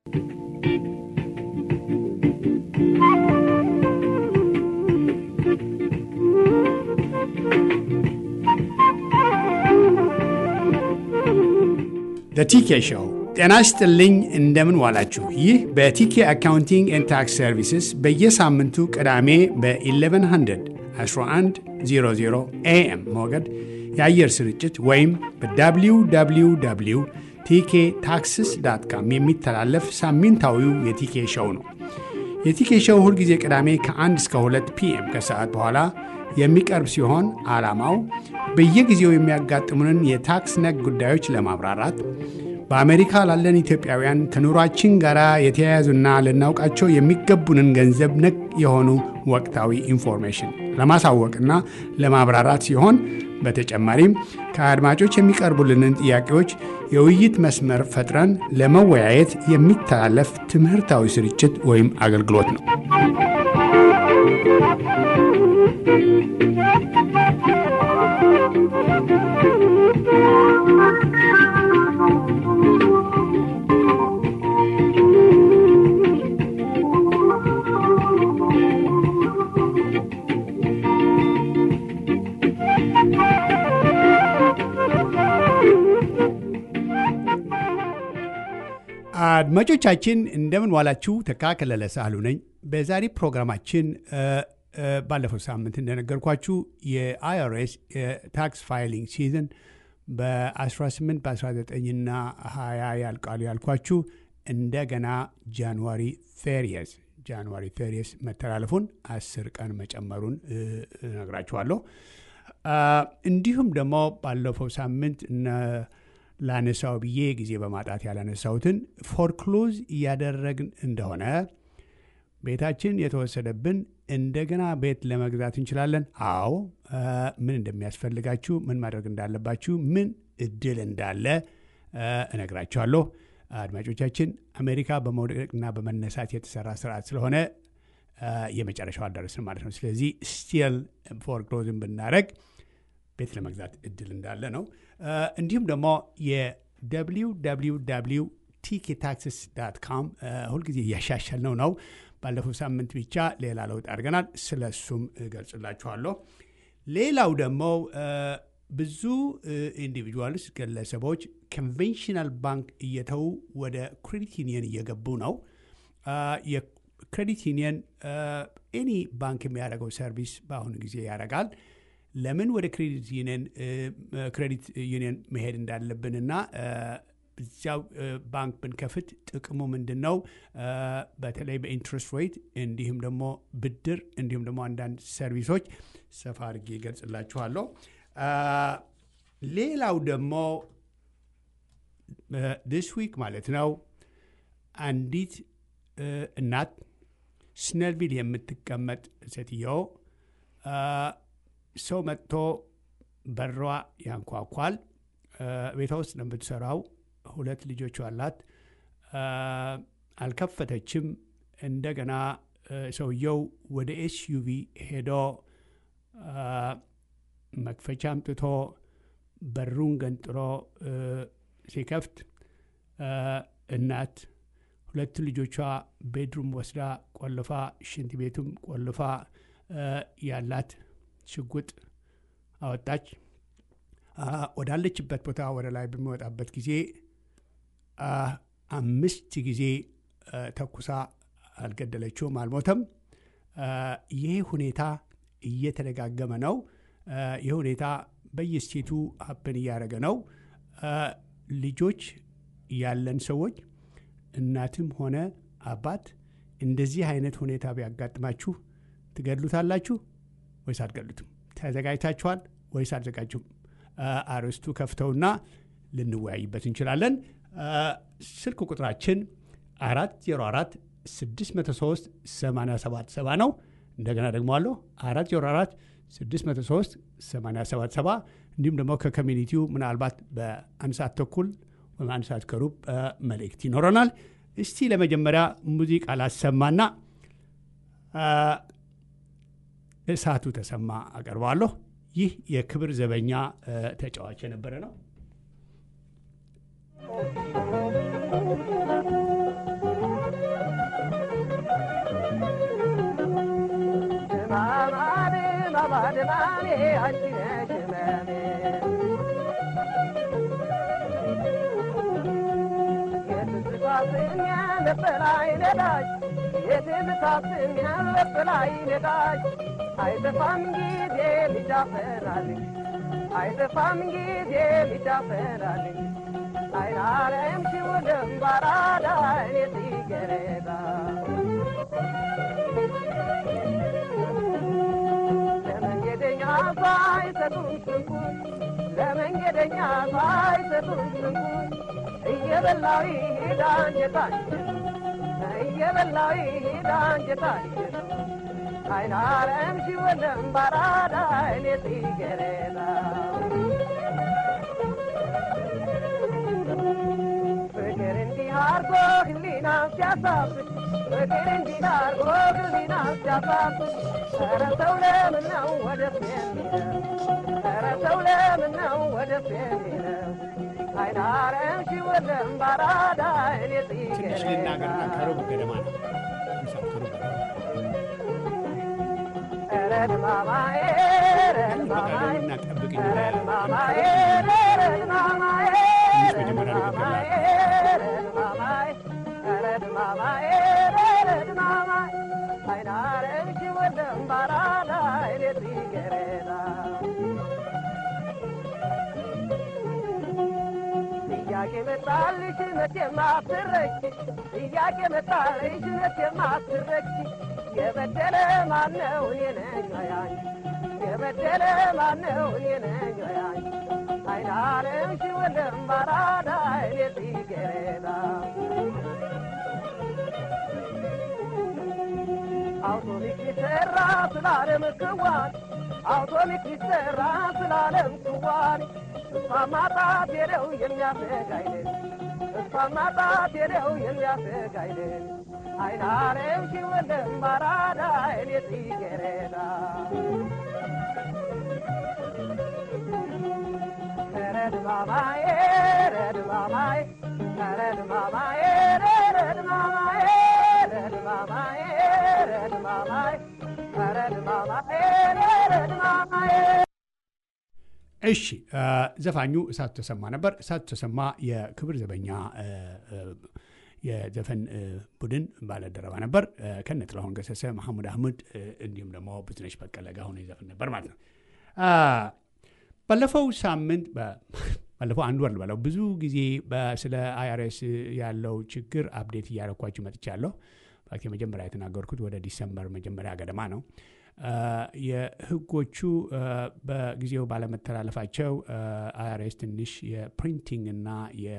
ቲኬ ሾው ጤና ይስጥልኝ። እንደምን ዋላችሁ? ይህ በቲኬ አካውንቲንግ ኤንድ ታክስ ሰርቪስስ በየሳምንቱ ቅዳሜ በ1100 1100 ኤኤም ሞገድ የአየር ስርጭት ወይም በwww ቲኬ ታክስስ ዳት ካም የሚተላለፍ ሳምንታዊው የቲኬ ሾው ነው። የቲኬ ሾው ሁልጊዜ ቅዳሜ ከ1 እስከ 2 ፒኤም ከሰዓት በኋላ የሚቀርብ ሲሆን ዓላማው በየጊዜው የሚያጋጥሙንን የታክስ ነክ ጉዳዮች ለማብራራት በአሜሪካ ላለን ኢትዮጵያውያን ከኑሯችን ጋር የተያያዙና ልናውቃቸው የሚገቡንን ገንዘብ ነክ የሆኑ ወቅታዊ ኢንፎርሜሽን ለማሳወቅና ለማብራራት ሲሆን በተጨማሪም ከአድማጮች የሚቀርቡልንን ጥያቄዎች የውይይት መስመር ፈጥረን ለመወያየት የሚተላለፍ ትምህርታዊ ስርጭት ወይም አገልግሎት ነው። አድማጮቻችን እንደምን ዋላችሁ። ተካ ከለለ ሳህሉ ነኝ። በዛሬ ፕሮግራማችን ባለፈው ሳምንት እንደነገርኳችሁ የአይአርኤስ የታክስ ፋይሊንግ ሲዝን በ18 በ19ና 20 ያልቃሉ ያልኳችሁ እንደገና ጃንዋሪ ፌሪየስ ጃንዋሪ ፌሪየስ መተላለፉን አስር ቀን መጨመሩን እነግራችኋለሁ። እንዲሁም ደግሞ ባለፈው ሳምንት ላነሳው ብዬ ጊዜ በማጣት ያላነሳሁትን ፎርክሎዝ እያደረግን እንደሆነ ቤታችን የተወሰደብን እንደገና ቤት ለመግዛት እንችላለን። አዎ፣ ምን እንደሚያስፈልጋችሁ፣ ምን ማድረግ እንዳለባችሁ፣ ምን እድል እንዳለ እነግራችኋለሁ። አድማጮቻችን፣ አሜሪካ በመውደቅና በመነሳት የተሰራ ስርዓት ስለሆነ የመጨረሻው አልደረስን ማለት ነው። ስለዚህ ስቲል ፎርክሎዝን ብናደረግ ቤት ለመግዛት እድል እንዳለ ነው። እንዲሁም ደግሞ የwww ቲኬ ታክስስ ዳት ካም ሁልጊዜ እያሻሻል ነው ነው ባለፈው ሳምንት ብቻ ሌላ ለውጥ አድርገናል። ስለ እሱም እገልጽላችኋለሁ። ሌላው ደግሞ ብዙ ኢንዲቪጁዋልስ ግለሰቦች ኮንቬንሽናል ባንክ እየተዉ ወደ ክሬዲት ዩኒየን እየገቡ ነው። የክሬዲት ዩኒየን ኤኒ ባንክ የሚያደርገው ሰርቪስ በአሁኑ ጊዜ ያደርጋል። ለምን ወደ ክሬዲት ዩኒየን ክሬዲት ዩኒየን መሄድ እንዳለብንና እዚያው ባንክ ብንከፍት ጥቅሙ ምንድን ነው? በተለይ በኢንትረስት ሬት እንዲሁም ደግሞ ብድር እንዲሁም ደግሞ አንዳንድ ሰርቪሶች ሰፋ አድርጌ ይገልጽላችኋለሁ። ሌላው ደግሞ ዲስ ዊክ ማለት ነው አንዲት እናት ስነልቪል የምትቀመጥ ሴትዮ ሰው መጥቶ በሯ ያንኳኳል። ቤቷ ውስጥ ነው የምትሰራው። ሁለት ልጆች አላት። አልከፈተችም። እንደገና ሰውየው ወደ ኤስዩቪ ሄዶ መክፈቻ አምጥቶ በሩን ገንጥሮ ሲከፍት እናት ሁለት ልጆቿ ቤድሩም ወስዳ ቆልፋ፣ ሽንት ቤቱም ቆልፋ ያላት ሽጉጥ አወጣች። ወዳለችበት ቦታ ወደ ላይ በሚወጣበት ጊዜ አምስት ጊዜ ተኩሳ አልገደለችውም፣ አልሞተም። ይህ ሁኔታ እየተደጋገመ ነው። ይህ ሁኔታ በየስቴቱ ሀብን እያደረገ ነው። ልጆች ያለን ሰዎች እናትም ሆነ አባት እንደዚህ አይነት ሁኔታ ቢያጋጥማችሁ ትገድሉታላችሁ ወይስ አትገሉትም? ተዘጋጅታችኋል ወይስ አልዘጋጁም? አርዕስቱ ከፍተውና ልንወያይበት እንችላለን። ስልክ ቁጥራችን 404 603 877 ነው። እንደገና ደግሞ አለሁ 404 603 877 እንዲሁም ደግሞ ከኮሚኒቲው ምናልባት በአንድ ሰዓት ተኩል ወይም አንድ ሰዓት ከሩብ መልእክት ይኖረናል። እስቲ ለመጀመሪያ ሙዚቃ ላሰማና እሳቱ ተሰማ አቀርባለሁ። ይህ የክብር ዘበኛ ተጫዋች የነበረ ነው። አድማሜ አንቺ ነሽ ህመሜ የትዝታትን ያለበላይ ነዳጅ የትዝታትን ያለበላይ ነዳጅ አይጠፋም ጊዜ ሊዳፈራልኝ አይጠፋም ጊዜ ሊዳፈራልኝ አይናለም ሽውልም ባራዳ እኔ ሲገረዳ ለመንገደኛ ሳይሰጡን ስንኩን ለመንገደኛ ሳይሰጡን ስንኩን እየበላው ይሄዳ አንጀታችን እየበላው ይሄዳ አንጀታችን አይናለም ሽውልም ባራዳ እኔ ሲገረዳ ፍቅር እንዲህ አርጎ ህሊና ሲያሳብድ ፍቅር እንዲህ አርጎ ህሊና ሲያሳብድ ኧረ ሰው ለምን ነው ወደፍ የሚለው ኧረ ሰው ለምን ነው ወደፍ የሚለው አይናለም ሽውልም ባራዳ እኔ ትንሽ ልናገርና ሲገረዳ ከሩብ ገደማ ነው ምሳት ከሩብ ገደማ ኧረ ድማማዬ ኧረ ድማማዬ ፈቃደኝና ጠብቅኝ ኧረ ብለህ ድማማዬ ኧረ ድማማዬ ትንሽ መጀመሪያ ንግግር ጥያቄ መጣልሽ መቼም አትረቺ ጥያቄ መጣልሽ መቼም አትረቺ የበደለ ማነው እኔ ነኝ ወይ አንቺ የበደለ ማነው እኔ ነኝ ወይ አንቺ አይናለም ሽወለም ባራዳ እኔ ጽጌረዳ አውቶቢክ ሊሰራ ስላለም ክዋን አውቶቢክ ሊሰራ ስላለም ክዋን እሷ ማጣት ሄደው የሚያሰጋይልን እሷ ማጣት ሄደው የሚያሰጋይልን አይናለም ሽወለም ባራዳ እኔ ጽጌረዳ ረድ ማማዬ ረድ ማማዬ ረድ ማማዬ ረድ ማማዬ ረድ ማማዬ ረድ ማማዬ ረድ ማማዬ ረድ ማማዬ እሺ አ፣ ዘፋኙ እሳቱ ተሰማ ነበር። እሳቱ ተሰማ የክብር ዘበኛ አ፣ አ፣ የዘፈን አ፣ ቡድን ባለደረባ ነበር። አ፣ ከነ ጥላሁን ገሰሰ፣ መሐሙድ አህመድ አ፣ እንዲሁም ደግሞ ብዙነሽ በቀለ ጋር ሆኖ ይዘፍን ነበር ማለት ነው። አ፣ ባለፈው ሳምንት በ- ባለፈው አንድ ወር ልበለው ብዙ ጊዜ በ- ስለ አይአርኤስ ያለው ችግር አፕዴት እያረኳችሁ መጥቻለሁ። ፋክት የመጀመሪያ የተናገርኩት ወደ ዲሰምበር መጀመሪያ ገደማ ነው። አ፣ የህጎቹ አ፣ በጊዜው ባለመተላለፋቸው አይአርኤስ ትንሽ የፕሪንቲንግ እና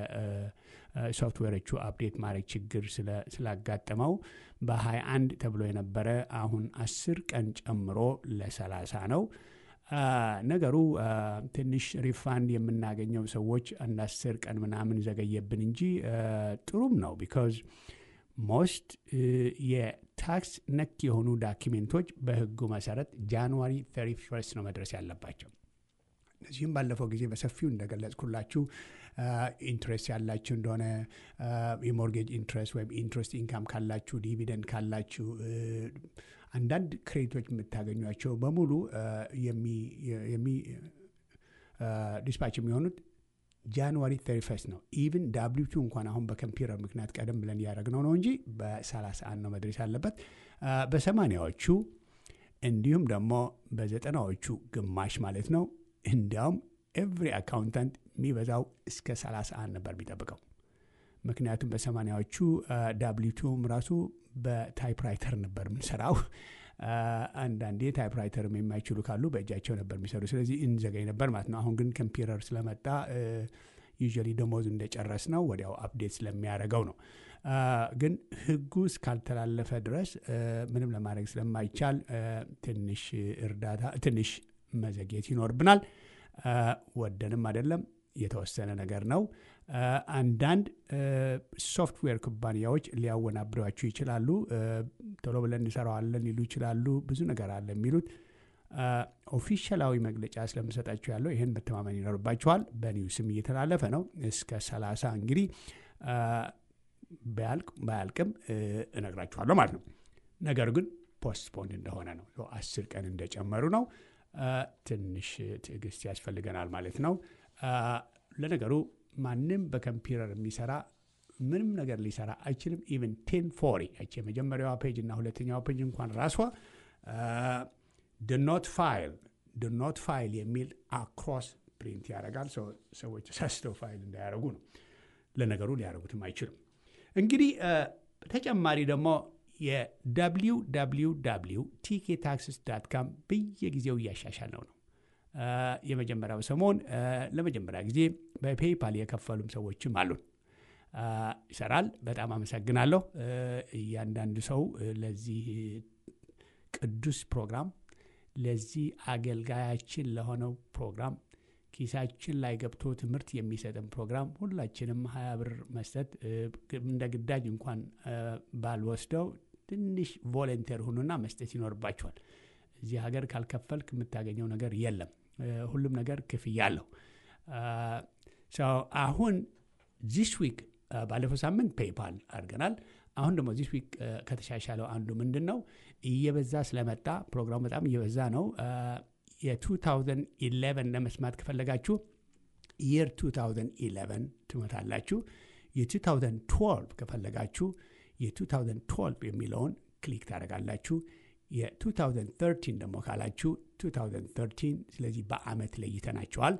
የሶፍትዌሮቹ አፕዴት ማድረግ ችግር ስለ- ስላጋጠመው በ21 ተብሎ የነበረ አሁን 10 ቀን ጨምሮ ለ30 ነው። አ፣ ነገሩ አ፣ ትንሽ ሪፋንድ የምናገኘው ሰዎች አንድ አስር ቀን ምናምን ዘገየብን እንጂ አ፣ ጥሩም ነው ቢካዝ ሞስት የታክስ ነክ የሆኑ ዳኪሜንቶች በህጉ መሰረት ጃንዋሪ 31 ነው መድረስ ያለባቸው። እነዚህም ባለፈው ጊዜ በሰፊው እንደገለጽኩላችሁ ኢንትረስት ያላችሁ እንደሆነ አ፣ የሞርጌጅ ኢንትረስት ወይም ኢንትረስት ኢንካም ካላችሁ፣ ዲቪደንድ ካላችሁ እ፣ አንዳንድ ክሬዲቶች የምታገኟቸው በሙሉ አ፣ የሚ- የሚ- አ፣ ዲስፓች የሚሆኑት ጃንዋሪ 31 ነው። ኢቭን ዳብሊቱ እንኳን አሁን በኮምፒውተር ምክንያት ቀደም ብለን እያደረግነው ነው እንጂ በ31 ነው መድረስ ያለበት። አ፣ በሰማኒያዎቹ እንዲሁም ደግሞ በዘጠናዎቹ ግማሽ ማለት ነው። እንዲያውም ኤቭሪ አካውንታንት የሚበዛው እስከ 31 ነበር የሚጠብቀው። ምክንያቱም በሰማኒያዎቹ ዳብሊቱም ራሱ በታይፕራይተር ነበር የምንሰራው። አ፣ አንዳንዴ ታይፕራይተርም የማይችሉ ካሉ በእጃቸው ነበር የሚሰሩ። ስለዚህ እንዘገኝ ነበር ማለት ነው። አሁን ግን ኮምፒውተር ስለመጣ ዩዥዋሊ ደሞዝ እንደጨረስ ነው ወዲያው አፕዴት ስለሚያደርገው ነው። አ፣ ግን ህጉ እስካልተላለፈ ድረስ አ፣ ምንም ለማድረግ ስለማይቻል አ፣ ትንሽ እርዳታ ትንሽ መዘግየት ይኖርብናል። አ፣ ወደንም አይደለም የተወሰነ ነገር ነው። አ፣ አንዳንድ አ፣ ሶፍትዌር ኩባንያዎች ሊያወናብዷችሁ ይችላሉ። አ፣ ቶሎ ብለን እንሰራዋለን ሊሉ ይችላሉ። ብዙ ነገር አለ የሚሉት አ፣ ኦፊሻላዊ መግለጫ ስለምሰጣችሁ ያለው ይህን መተማመን ይኖርባችኋል። በኒውስም እየተላለፈ ነው። እስከ 30 እንግዲህ አ፣ ባያልቅ ባያልቅም እ፣ እነግራችኋለሁ ማለት ነው። ነገሩ ግን ፖስትፖንድ እንደሆነ ነው። አስር ቀን እንደጨመሩ ነው። ትንሽ ትዕግስት ያስፈልገናል ማለት ነው። ለነገሩ ማንም በኮምፒውተር የሚሰራ ምንም ነገር ሊሰራ አይችልም። ኢቨን ቴን ፎሪ ያቺ የመጀመሪያዋ ፔጅ እና ሁለተኛዋ ፔጅ እንኳን ራሷ ድኖት ፋይል ድኖት ፋይል የሚል አክሮስ ፕሪንት ያደርጋል። ሰዎች ተሳስተው ፋይል እንዳያደርጉ ነው። ለነገሩ ሊያደርጉትም አይችልም። እንግዲህ ተጨማሪ ደግሞ የwww ቲኬ ታክስስ ዳት ካም በየጊዜው እያሻሻል ነው ነው የመጀመሪያው ሰሞን ለመጀመሪያ ጊዜ በፔይፓል የከፈሉም ሰዎችም አሉን። ይሰራል። በጣም አመሰግናለሁ። እያንዳንዱ ሰው ለዚህ ቅዱስ ፕሮግራም ለዚህ አገልጋያችን ለሆነው ፕሮግራም ኪሳችን ላይ ገብቶ ትምህርት የሚሰጥን ፕሮግራም ሁላችንም ሀያ ብር መስጠት እንደ ግዳጅ እንኳን ባልወስደው ትንሽ ቮለንቴር ሁኑና መስጠት ይኖርባቸዋል። እዚህ ሀገር ካልከፈልክ የምታገኘው ነገር የለም። ሁሉም ነገር ክፍያ አለው። አሁን ዚስ ዊክ ባለፈው ሳምንት ፔይፓል አድርገናል። አሁን ደግሞ ዚስ ዊክ ከተሻሻለው አንዱ ምንድን ነው እየበዛ ስለመጣ ፕሮግራሙ በጣም እየበዛ ነው። የ2011 ለመስማት ከፈለጋችሁ የር 2011 ትመታላችሁ። የ2012 ከፈለጋችሁ የ2012 የሚለውን ክሊክ ታደርጋላችሁ። የ2013 ደግሞ ካላችሁ 2013 ስለዚህ በአመት ለይተናቸዋል።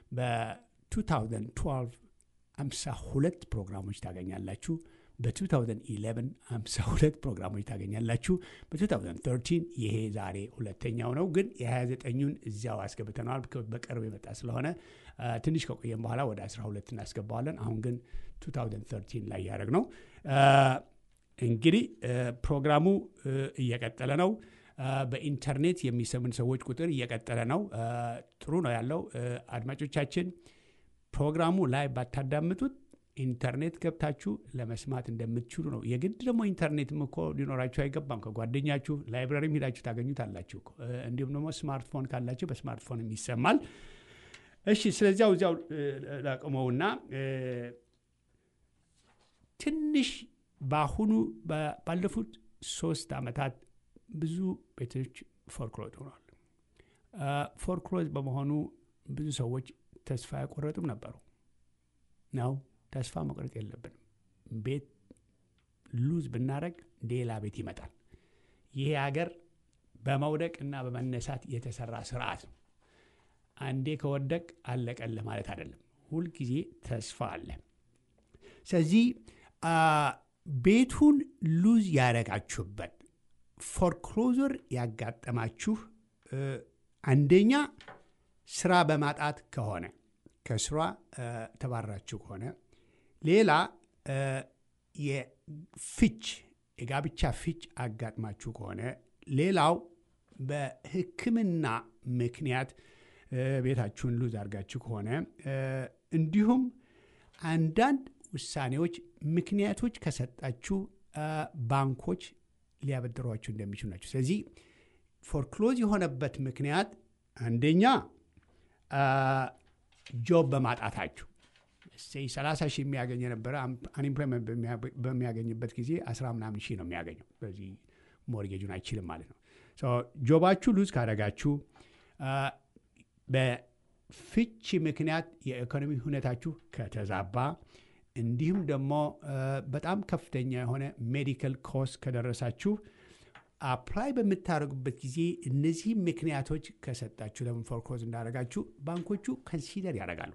በ2012 52 ፕሮግራሞች ታገኛላችሁ። በ2011 52 ፕሮግራሞች ታገኛላችሁ። በ2013 ይሄ ዛሬ ሁለተኛው ነው፣ ግን የ29ኙን እዚያው አስገብተነዋል። በቅርብ የመጣ ስለሆነ ትንሽ ከቆየም በኋላ ወደ 12 እናስገባዋለን። አሁን ግን 2013 ላይ ያደረግ ነው። እንግዲህ ፕሮግራሙ እየቀጠለ ነው። በኢንተርኔት የሚሰሙን ሰዎች ቁጥር እየቀጠለ ነው። ጥሩ ነው ያለው። አድማጮቻችን ፕሮግራሙ ላይ ባታዳምጡት ኢንተርኔት ገብታችሁ ለመስማት እንደምትችሉ ነው። የግድ ደግሞ ኢንተርኔትም እኮ ሊኖራችሁ አይገባም። ከጓደኛችሁ ላይብራሪም ሄዳችሁ ታገኙታላችሁ። እንዲሁም ደግሞ ስማርትፎን ካላችሁ በስማርትፎንም ይሰማል። እሺ፣ ስለዚያው እዚያው ላቅመውና ትንሽ በአሁኑ ባለፉት ሶስት ዓመታት ብዙ ቤቶች ፎርክሎዝ ሆኗል። ፎርክሎዝ በመሆኑ ብዙ ሰዎች ተስፋ ያቆረጡም ነበሩ ነው። ተስፋ መቁረጥ የለብንም። ቤት ሉዝ ብናደረግ ሌላ ቤት ይመጣል። ይሄ ሀገር በመውደቅ እና በመነሳት የተሰራ ስርዓት ነው። አንዴ ከወደቅ አለቀልህ ማለት አይደለም። ሁልጊዜ ተስፋ አለ። ስለዚህ ቤቱን ሉዝ ያደረጋችሁበት ፎርክሎዘር ያጋጠማችሁ አንደኛ ስራ በማጣት ከሆነ ከስራ ተባራችሁ ከሆነ ሌላ የፍች የጋብቻ ፍች አጋጥማችሁ ከሆነ ሌላው በሕክምና ምክንያት ቤታችሁን ሉዝ አድርጋችሁ ከሆነ እንዲሁም አንዳንድ ውሳኔዎች ምክንያቶች ከሰጣችሁ ባንኮች ሊያበድሯችሁ እንደሚችሉ ናቸው። ስለዚህ ፎርክሎዝ የሆነበት ምክንያት አንደኛ ጆብ በማጣታችሁ እሰይ 30 ሺህ የሚያገኝ የነበረ አንኤምፕሎይመንት በሚያገኝበት ጊዜ 10 ምናምን ሺህ ነው የሚያገኘው። በዚህ ሞርጌጁን አይችልም ማለት ነው። ጆባችሁ ሉዝ ካደረጋችሁ፣ በፍቺ ምክንያት የኢኮኖሚ ሁኔታችሁ ከተዛባ፣ እንዲሁም ደግሞ በጣም ከፍተኛ የሆነ ሜዲካል ኮስት ከደረሳችሁ አፕላይ በምታደርጉበት ጊዜ እነዚህ ምክንያቶች ከሰጣችሁ ለምን ፎርክሎዝ እንዳደረጋችሁ ባንኮቹ ኮንሲደር ያደርጋሉ።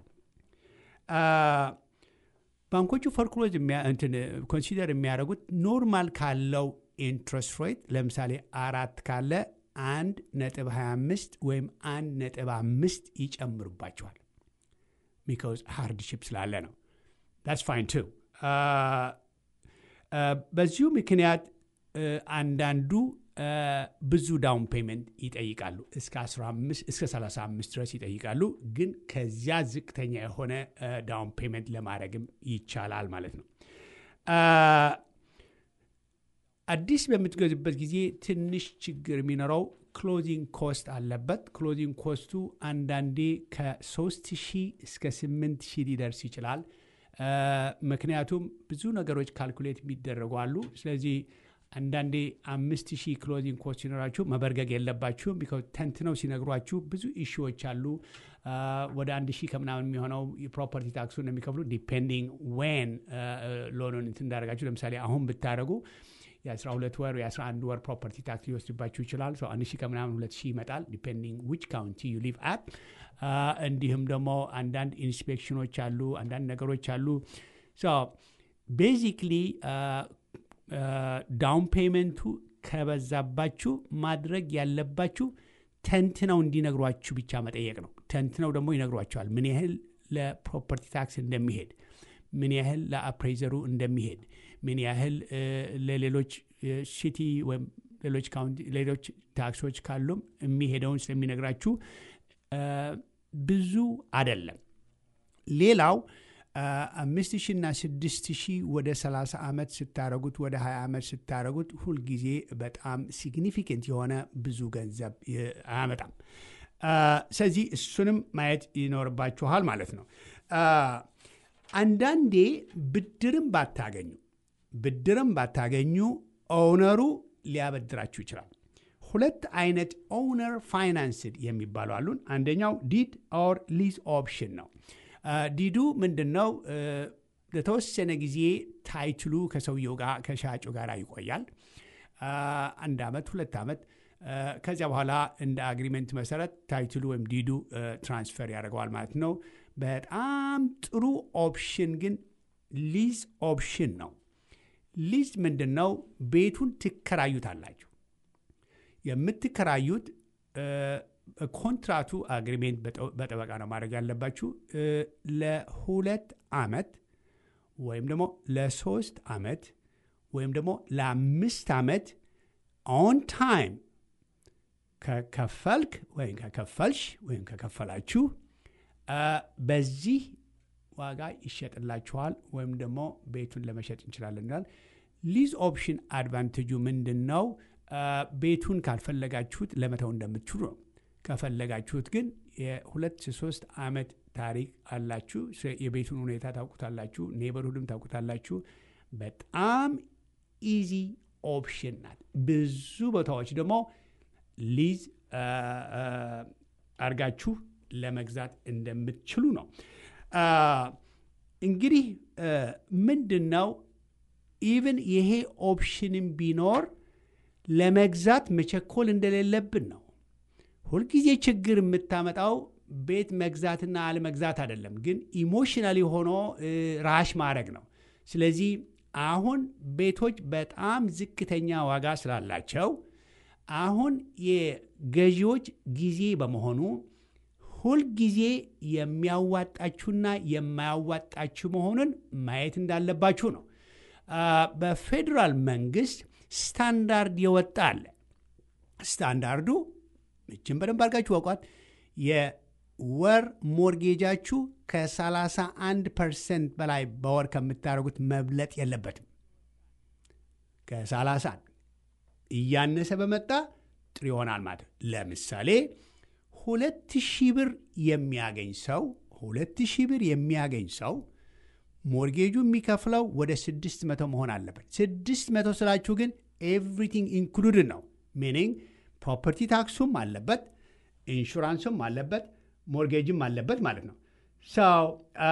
ባንኮቹ ፎርክሎዝ ኮንሲደር የሚያደርጉት ኖርማል ካለው ኢንትረስት ሬት ለምሳሌ አራት ካለ አንድ ነጥብ 25 ወይም አንድ ነጥብ አምስት ይጨምሩባቸዋል። ሚካዝ ሃርድሺፕ ስላለ ነው። ዳትስ ፋይን ቱ። በዚሁ ምክንያት አንዳንዱ ብዙ ዳውን ፔመንት ይጠይቃሉ። እስከ 15 እስከ 35 ድረስ ይጠይቃሉ። ግን ከዚያ ዝቅተኛ የሆነ ዳውን ፔመንት ለማድረግም ይቻላል ማለት ነው። አዲስ በምትገዙበት ጊዜ ትንሽ ችግር የሚኖረው ክሎዚንግ ኮስት አለበት። ክሎዚንግ ኮስቱ አንዳንዴ ከ3 ሺህ እስከ 8 ሺህ ሊደርስ ይችላል። ምክንያቱም ብዙ ነገሮች ካልኩሌት የሚደረጉ አሉ። ስለዚህ አንዳንዴ አምስት ሺህ ክሎዚንግ ኮስት ሲኖራችሁ መበርገግ የለባችሁም። ቢካዝ ተንትነው ሲነግሯችሁ ብዙ ኢሹዎች አሉ። አ፣ ወደ አንድ ሺህ ከምናምን የሚሆነው የፕሮፐርቲ ታክሱን የሚከፍሉ ዲፔንዲንግ ዌን ሎኑን እንትን እንዳደረጋችሁ ለምሳሌ አሁን ብታደረጉ የ12 ወር የ11 ወር ፕሮፐርቲ ታክስ ሊወስድባችሁ ይችላል። ሰው አንድ ሺህ ከምናምን ሁለት ሺህ ይመጣል ዲፔንዲንግ ዊች ካውንቲ ዩ ሊቭ አት። እንዲሁም ደግሞ አንዳንድ ኢንስፔክሽኖች አሉ፣ አንዳንድ ነገሮች አሉ። ቤዚክሊ ዳውን ፔመንቱ ከበዛባችሁ ማድረግ ያለባችሁ ተንትነው እንዲነግሯችሁ ብቻ መጠየቅ ነው። ተንትነው ደግሞ ይነግሯቸዋል ምን ያህል ለፕሮፐርቲ ታክስ እንደሚሄድ ምን ያህል ለአፕሬዘሩ እንደሚሄድ ምን ያህል እ፣ ለሌሎች ሲቲ ወይም ሌሎች ካውንቲ ሌሎች ታክሶች ካሉም የሚሄደውን ስለሚነግራችሁ እ፣ ብዙ አይደለም። ሌላው አ፣ አምስት ሺህ እና ስድስት ሺህ ወደ 30 ዓመት ስታረጉት ወደ 20 ዓመት ስታረጉት ሁልጊዜ በጣም ሲግኒፊካንት የሆነ ብዙ ገንዘብ እ፣ አያመጣም። አ፣ ስለዚህ እሱንም ማየት ይኖርባችኋል ማለት ነው። አ፣ አንዳንዴ ብድርም ባታገኙ ብድርም ባታገኙ ኦውነሩ ሊያበድራችሁ ይችላል። ሁለት አይነት ኦውነር ፋይናንስድ የሚባሉ አሉን። አንደኛው ዲድ ኦር ሊዝ ኦፕሽን ነው። አ፣ ዲዱ ምንድን ነው? እ፣ ለተወሰነ ጊዜ ታይትሉ ከሰውየው ጋር ከሻጩ ጋር ይቆያል። አ፣ አንድ ዓመት ሁለት ዓመት አ፣ ከዚያ በኋላ እንደ አግሪመንት መሰረት ታይትሉ ወይም ዲዱ አ፣ ትራንስፈር ያደርገዋል ማለት ነው። በጣም ጥሩ ኦፕሽን ግን ሊዝ ኦፕሽን ነው። ሊዝ ምንድን ነው? ቤቱን ትከራዩታላችሁ። የምትከራዩት እ፣ ኮንትራቱ አግሪሜንት በጠ- በጠበቃ ነው ማድረግ ያለባችሁ እ፣ ለሁለት ዓመት ወይም ደግሞ ለሶስት ዓመት ወይም ደግሞ ለአምስት ዓመት ኦን ታይም ከከፈልክ ወይም ከከፈልሽ ወይም ከከፈላችሁ አ፣ በዚህ ዋጋ ይሸጥላችኋል ወይም ደግሞ ቤቱን ለመሸጥ እንችላለን ይላል። ሊዝ ኦፕሽን አድቫንቴጁ ምንድን ነው? አ፣ ቤቱን ካልፈለጋችሁት ለመተው እንደምትችሉ ነው። ከፈለጋችሁት ግን የሁለት ሶስት ዓመት ታሪክ አላችሁ። ስ- የቤቱን ሁኔታ ታውቁታላችሁ፣ ኔበርሁድም ታውቁታላችሁ። በጣም ኢዚ ኦፕሽን ናት። ብዙ ቦታዎች ደግሞ ሊዝ አ፣ አ፣ አርጋችሁ ለመግዛት እንደምትችሉ ነው። አ፣ እንግዲህ ምንድን ነው ኢቭን ይሄ ኦፕሽንም ቢኖር ለመግዛት መቸኮል እንደሌለብን ነው። ሁልጊዜ ችግር የምታመጣው ቤት መግዛትና አለመግዛት አይደለም፣ ግን ኢሞሽናሊ ሆኖ እ፣ ራሽ ማድረግ ነው። ስለዚህ አሁን ቤቶች በጣም ዝቅተኛ ዋጋ ስላላቸው አሁን የገዢዎች ጊዜ በመሆኑ ሁልጊዜ የሚያዋጣችሁና የማያዋጣችሁ መሆኑን ማየት እንዳለባችሁ ነው። አ፣ በፌዴራል መንግስት ስታንዳርድ የወጣ አለ። ስታንዳርዱ እችን በደንብ አድርጋችሁ አውቋት። የወር ሞርጌጃችሁ ከ31 ፐርሰንት በላይ በወር ከምታደርጉት መብለጥ የለበትም። ከ31 እያነሰ በመጣ ጥሩ ይሆናል ማለት ነው። ለምሳሌ ሁለት ሺህ ብር የሚያገኝ ሰው ሁለት ሺህ ብር የሚያገኝ ሰው ሞርጌጁ የሚከፍለው ወደ ስድስት መቶ መሆን አለበት። ስድስት መቶ ስላችሁ ግን ኤቭሪቲንግ ኢንክሉድድ ነው። ሚኒንግ ፕሮፐርቲ ታክሱም አለበት፣ ኢንሹራንሱም አለበት፣ ሞርጌጅም አለበት ማለት ነው። ሰው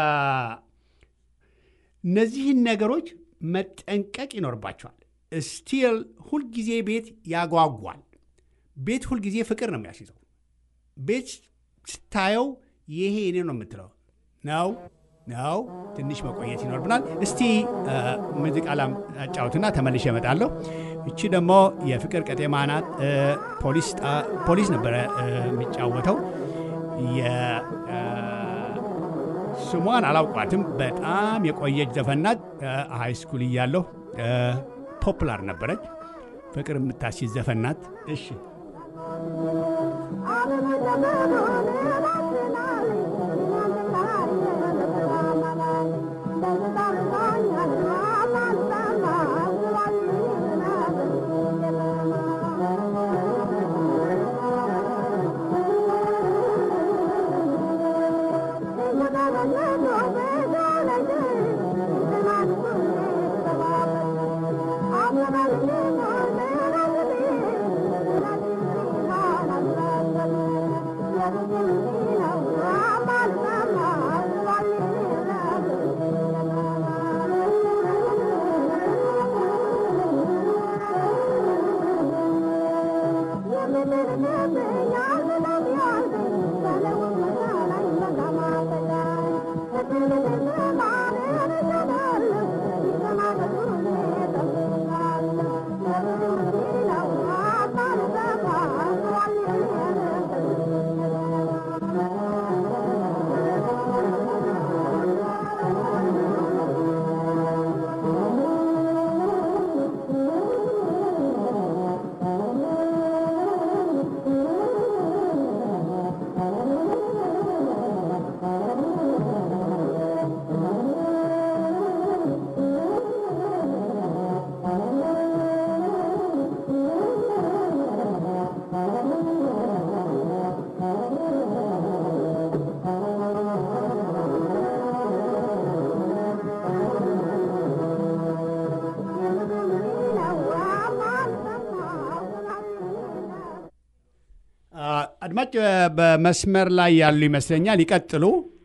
እነዚህን ነገሮች መጠንቀቅ ይኖርባቸዋል። ስቲል ሁልጊዜ ቤት ያጓጓል። ቤት ሁልጊዜ ፍቅር ነው የሚያስይዘው። ቤት ስታየው ይሄ እኔ ነው የምትለው ነው ነው። ትንሽ መቆየት ይኖርብናል። እስቲ ሙዚቃ ላጫውትና ተመልሼ እመጣለሁ። እቺ ደግሞ የፍቅር ቀጤማ ናት። ፖሊስ ነበረ የሚጫወተው። ስሟን አላውቋትም። በጣም የቆየች ዘፈናት ሃይ ስኩል እያለሁ ፖፕላር ነበረች። ፍቅር የምታስይዝ ዘፈናት። እሺ I'm አድማጭ በመስመር ላይ ያሉ ይመስለኛል። ይቀጥሉ።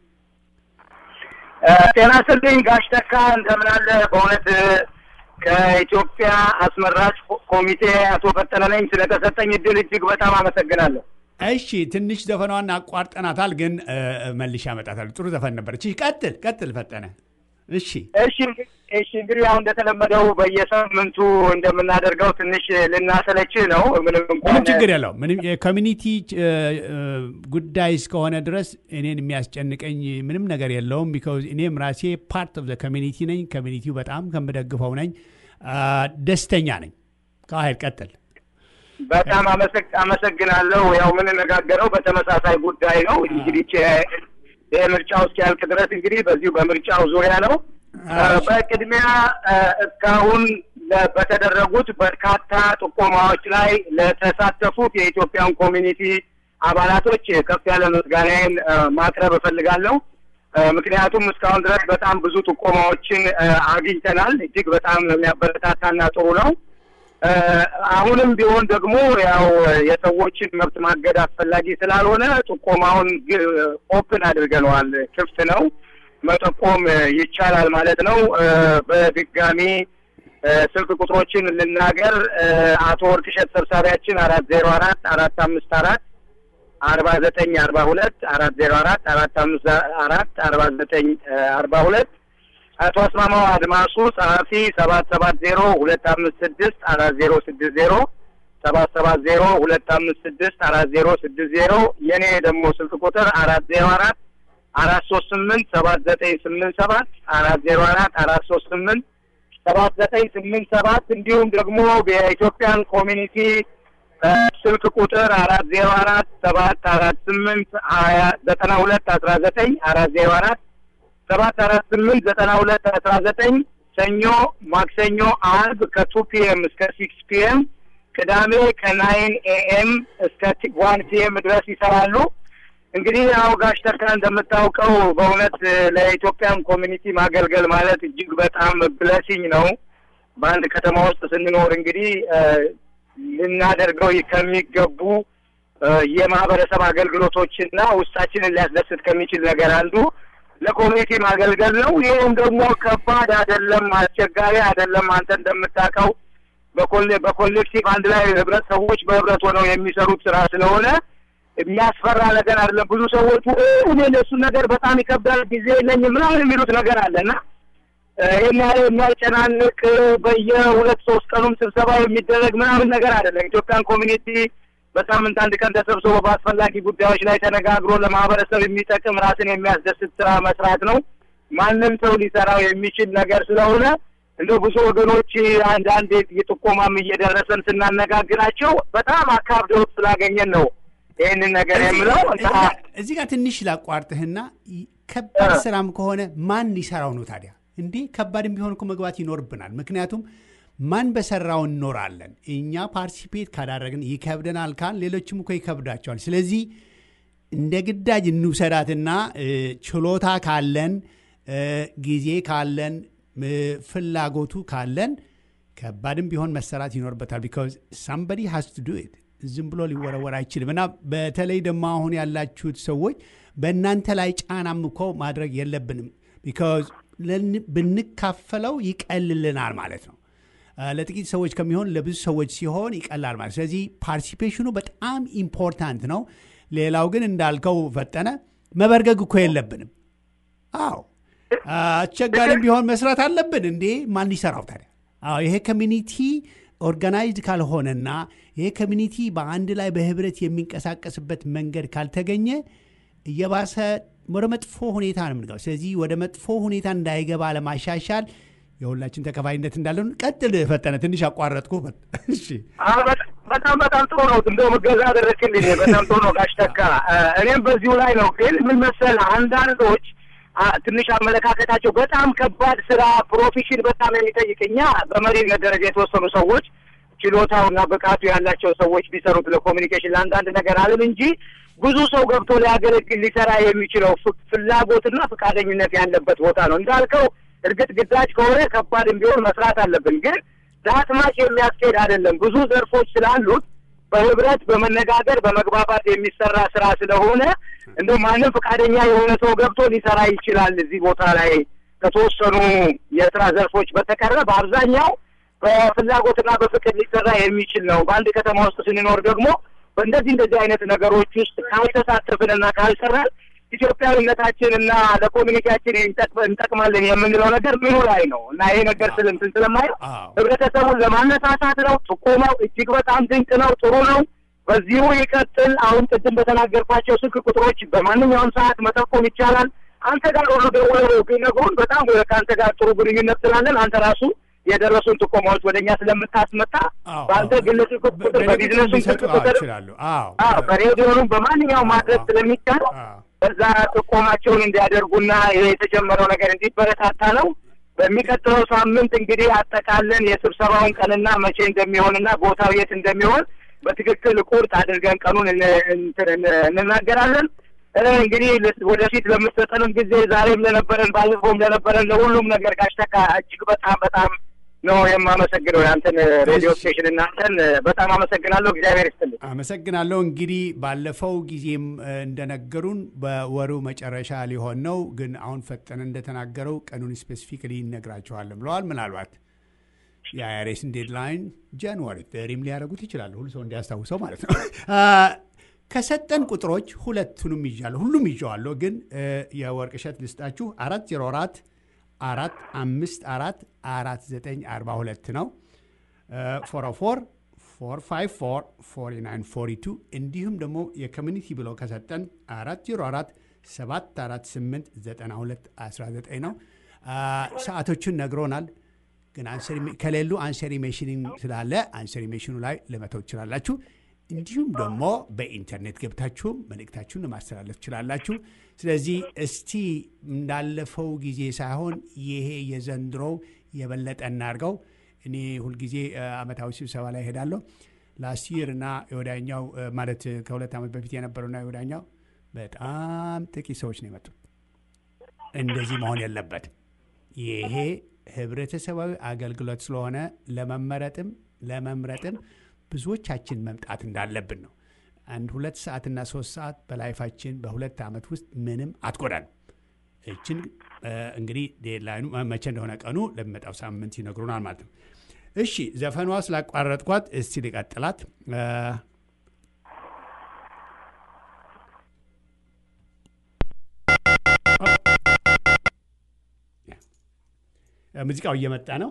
ጤና ስልኝ ጋሽ ተካ እንደምን አለ? በእውነት ከኢትዮጵያ አስመራጭ ኮሚቴ አቶ ፈጠነ ነኝ። ስለተሰጠኝ እድል እጅግ በጣም አመሰግናለሁ። እሺ፣ ትንሽ ዘፈኗን አቋርጠናታል፣ ግን መልሼ አመጣታለሁ። ጥሩ ዘፈን ነበረች። ቀጥል ቀጥል ፈጠነ። እሺ እሺ እሺ እንግዲህ ያው እንደተለመደው በየሳምንቱ እንደምናደርገው ትንሽ ልናሰለችህ ነው። ምንም እንኳን ምንም ችግር የለው። ምንም የኮሚኒቲ ጉዳይ እስከሆነ ድረስ እኔን የሚያስጨንቀኝ ምንም ነገር የለውም። ቢካዝ እኔም ራሴ ፓርት ኦፍ ዘ ኮሚኒቲ ነኝ። ኮሚኒቲው በጣም ከምደግፈው ነኝ። ደስተኛ ነኝ። ከሀይል ቀጥል። በጣም አመሰግናለሁ። ያው የምንነጋገረው በተመሳሳይ ጉዳይ ነው። እንግዲህ የምርጫው እስኪያልቅ ድረስ እንግዲህ በዚሁ በምርጫው ዙሪያ ነው። በቅድሚያ እስካሁን በተደረጉት በርካታ ጥቆማዎች ላይ ለተሳተፉት የኢትዮጵያን ኮሚኒቲ አባላቶች ከፍ ያለ ምስጋናዬን ማቅረብ እፈልጋለሁ። ምክንያቱም እስካሁን ድረስ በጣም ብዙ ጥቆማዎችን አግኝተናል። እጅግ በጣም የሚያበረታታና ጥሩ ነው። አሁንም ቢሆን ደግሞ ያው የሰዎችን መብት ማገድ አስፈላጊ ስላልሆነ ጥቆማውን ኦፕን አድርገነዋል። ክፍት ነው፣ መጠቆም ይቻላል ማለት ነው። በድጋሚ ስልክ ቁጥሮችን ልናገር። አቶ ወርቅሸት ሰብሳቢያችን አራት ዜሮ አራት አራት አምስት አራት አርባ ዘጠኝ አርባ ሁለት አራት ዜሮ አራት አራት አምስት አራት አርባ ዘጠኝ አርባ ሁለት አቶ አስማማው አድማሱ ጸሐፊ ሰባት ሰባት ዜሮ ሁለት አምስት ስድስት አራት ዜሮ ስድስት ዜሮ ሰባት ሰባት ዜሮ ሁለት አምስት ስድስት አራት ዜሮ ስድስት ዜሮ የኔ ደግሞ ስልክ ቁጥር አራት ዜሮ አራት አራት ሶስት ስምንት ሰባት ዘጠኝ ስምንት ሰባት አራት ዜሮ አራት አራት ሶስት ስምንት ሰባት ዘጠኝ ስምንት ሰባት እንዲሁም ደግሞ የኢትዮጵያን ኮሚኒቲ ስልክ ቁጥር አራት ዜሮ አራት ሰባት አራት ስምንት ሀያ ዘጠና ሁለት አስራ ዘጠኝ አራት ዜሮ አራት ሰባት አራት ስምንት ዘጠና ሁለት አስራ ዘጠኝ ሰኞ፣ ማክሰኞ፣ አርብ ከቱ ፒኤም እስከ ሲክስ ፒኤም ቅዳሜ ከናይን ኤኤም እስከ ዋን ፒኤም ድረስ ይሰራሉ። እንግዲህ ያው ጋሽ ተካ እንደምታውቀው በእውነት ለኢትዮጵያን ኮሚኒቲ ማገልገል ማለት እጅግ በጣም ብለሲኝ ነው። በአንድ ከተማ ውስጥ ስንኖር እንግዲህ ልናደርገው ከሚገቡ የማህበረሰብ አገልግሎቶችና ውስጣችንን ሊያስደስት ከሚችል ነገር አንዱ ለኮሚኒቲ ማገልገል ነው። ይህም ደግሞ ከባድ አይደለም፣ አስቸጋሪ አይደለም። አንተ እንደምታውቀው በኮሌክቲቭ አንድ ላይ ህብረት ሰዎች በህብረት ሆነው የሚሰሩት ስራ ስለሆነ የሚያስፈራ ነገር አይደለም። ብዙ ሰዎቹ እኔ ለእሱን ነገር በጣም ይከብዳል፣ ጊዜ የለኝም ምናምን የሚሉት ነገር አለና ይህን ያህል የሚያጨናንቅ በየሁለት ሶስት ቀኑም ስብሰባ የሚደረግ ምናምን ነገር አይደለም። ኢትዮጵያን ኮሚኒቲ በሳምንት አንድ ቀን ተሰብስቦ በአስፈላጊ ጉዳዮች ላይ ተነጋግሮ ለማህበረሰብ የሚጠቅም ራስን የሚያስደስት ስራ መስራት ነው። ማንም ሰው ሊሰራው የሚችል ነገር ስለሆነ እንደ ብዙ ወገኖች አንዳንድ የጥቆማም እየደረሰን ስናነጋግራቸው በጣም አካብደውት ስላገኘን ነው ይህንን ነገር የምለው። እዚህ ጋር ትንሽ ላቋርጥህና ከባድ ስራም ከሆነ ማን ሊሰራው ነው ታዲያ? እንዲህ ከባድም ቢሆን እኮ መግባት ይኖርብናል። ምክንያቱም ማን በሰራው እንኖራለን። እኛ ፓርቲሲፔት ካዳረግን ይከብደናል ካል ሌሎችም እኮ ይከብዳቸዋል። ስለዚህ እንደ ግዳጅ እንውሰዳትና ችሎታ ካለን ጊዜ ካለን ፍላጎቱ ካለን ከባድም ቢሆን መሰራት ይኖርበታል። ቢካዝ ሳምበዲ ሃስ ቱ ዱ ኢት ዝም ብሎ ሊወረወር አይችልም። እና በተለይ ደግሞ አሁን ያላችሁት ሰዎች በእናንተ ላይ ጫናም እኮ ማድረግ የለብንም። ቢካዝ ብንካፈለው ይቀልልናል ማለት ነው። ለጥቂት ሰዎች ከሚሆን ለብዙ ሰዎች ሲሆን ይቀላል ማለት ስለዚህ ፓርቲሲፔሽኑ በጣም ኢምፖርታንት ነው። ሌላው ግን እንዳልከው ፈጠነ መበርገግ እኮ የለብንም። አዎ አስቸጋሪም ቢሆን መስራት አለብን። እንዴ ማን ሊሰራው ታዲያ? አዎ ይሄ ኮሚኒቲ ኦርጋናይዝድ ካልሆነና ይሄ ኮሚኒቲ በአንድ ላይ በህብረት የሚንቀሳቀስበት መንገድ ካልተገኘ እየባሰ ወደ መጥፎ ሁኔታ ነው የምንገባው። ስለዚህ ወደ መጥፎ ሁኔታ እንዳይገባ ለማሻሻል የሁላችን ተከፋይነት እንዳለን ቀጥል። ፈጠነ ትንሽ አቋረጥኩ። እሺ በጣም በጣም ጥሩ ነው። እንደው እገዛ አደረግክልኝ። በጣም ጥሩ ነው ጋሽ ተካ። እኔም በዚሁ ላይ ነው። ግን ምን መሰለህ አንዳንዶች ትንሽ አመለካከታቸው በጣም ከባድ ስራ ፕሮፌሽን በጣም የሚጠይቅ እኛ በመሪነት ደረጃ የተወሰኑ ሰዎች ችሎታውና ብቃቱ ያላቸው ሰዎች ቢሰሩት ለኮሚኒኬሽን ለአንዳንድ ነገር አለን እንጂ ብዙ ሰው ገብቶ ሊያገለግል ሊሰራ የሚችለው ፍላጎትና ፈቃደኝነት ያለበት ቦታ ነው እንዳልከው እርግጥ ግዳጅ ከሆነ ከባድም ቢሆን መስራት አለብን። ግን ዳትማች የሚያስኬድ አይደለም። ብዙ ዘርፎች ስላሉት በህብረት በመነጋገር በመግባባት የሚሰራ ስራ ስለሆነ እንደ ማንም ፈቃደኛ የሆነ ሰው ገብቶ ሊሰራ ይችላል። እዚህ ቦታ ላይ ከተወሰኑ የስራ ዘርፎች በተቀረ በአብዛኛው በፍላጎትና በፍቅር ሊሰራ የሚችል ነው። በአንድ ከተማ ውስጥ ስንኖር ደግሞ በእንደዚህ እንደዚህ አይነት ነገሮች ውስጥ ካልተሳተፍንና ካልሰራን ኢትዮጵያዊነታችን እና ለኮሚኒቲያችን እንጠቅማለን የምንለው ነገር ምኑ ላይ ነው? እና ይሄ ነገር ስልምትን ስለማየው ህብረተሰቡን ለማነሳሳት ነው። ጥቆማው እጅግ በጣም ድንቅ ነው፣ ጥሩ ነው። በዚሁ ይቀጥል። አሁን ቅድም በተናገርኳቸው ስልክ ቁጥሮች በማንኛውም ሰዓት መጠቆም ይቻላል። አንተ ጋር ሁሉ ደውለው ቢነግሩን በጣም ከአንተ ጋር ጥሩ ግንኙነት ስላለን አንተ ራሱ የደረሱን ጥቆማዎች ወደ እኛ ስለምታስመጣ በአንተ ግል ስልክ ቁጥር በቢዝነሱን ስልክ ቁጥር በሬዲዮኑም በማንኛውም ማድረግ ስለሚቻል በዛ ጥቆማቸውን እንዲያደርጉና ይሄ የተጀመረው ነገር እንዲበረታታ ነው። በሚቀጥለው ሳምንት እንግዲህ አጠቃለን የስብሰባውን ቀንና መቼ እንደሚሆንና ቦታው የት እንደሚሆን በትክክል ቁርጥ አድርገን ቀኑን እንናገራለን። እንግዲህ ወደፊት ለምትሰጠንም ጊዜ ዛሬም ለነበረን ባለፈውም ለነበረን ለሁሉም ነገር ጋሽተካ እጅግ በጣም በጣም ነው የማመሰግነው የአንተን ሬዲዮ ስቴሽን እናንተን በጣም አመሰግናለሁ። እግዚአብሔር ይስጥልኝ። አመሰግናለሁ። እንግዲህ ባለፈው ጊዜም እንደነገሩን በወሩ መጨረሻ ሊሆን ነው፣ ግን አሁን ፈጠነ እንደተናገረው ቀኑን ስፔሲፊክሊ ይነግራቸዋለን ብለዋል። ምናልባት የአይአርኤስን ዴድላይን ጃንዋሪ ተሪም ሊያደርጉት ይችላሉ። ሁሉ ሰው እንዲያስታውሰው ማለት ነው። ከሰጠን ቁጥሮች ሁለቱንም ይዣለሁ፣ ሁሉም ይዤዋለሁ፣ ግን የወርቅ እሸት ልስጣችሁ አራት ዜሮ አራት አራት አምስት አራት አራት ዘጠኝ አርባ ሁለት ነው። ፎር ፎር ፎር ፋይቭ ፎር ፎር ናይን ፎሪ ቱ እንዲሁም ደግሞ የኮሚኒቲ ብለው ከሰጠን አራት ዜሮ አራት ሰባት አራት ስምንት ዘጠና ሁለት አስራ ዘጠኝ ነው። ሰዓቶቹን ነግሮናል። ግን ከሌሉ አንሰሪ ሜሽኒንግ ስላለ አንሰሪ ሜሽኑ ላይ ለመተው ትችላላችሁ። እንዲሁም ደግሞ በኢንተርኔት ገብታችሁም መልእክታችሁን ለማስተላለፍ ትችላላችሁ። ስለዚህ እስቲ እንዳለፈው ጊዜ ሳይሆን ይሄ የዘንድሮው የበለጠ እናድርገው። እኔ ሁልጊዜ አመታዊ ስብሰባ ላይ እሄዳለሁ። ላስት ይር እና የወዳኛው ማለት ከሁለት ዓመት በፊት የነበረውና የወዳኛው በጣም ጥቂት ሰዎች ነው የመጡት። እንደዚህ መሆን የለበትም። ይሄ ህብረተሰባዊ አገልግሎት ስለሆነ ለመመረጥም ለመምረጥም ብዙዎቻችን መምጣት እንዳለብን ነው። አንድ ሁለት ሰዓትና ሶስት ሰዓት በላይፋችን በሁለት ዓመት ውስጥ ምንም አትጎዳን። እችን እንግዲህ ዴድላይኑ መቼ እንደሆነ ቀኑ ለሚመጣው ሳምንት ይነግሩናል ማለት ነው። እሺ ዘፈኗ ስላቋረጥኳት እስቲ ልቀጥላት። ሙዚቃው እየመጣ ነው።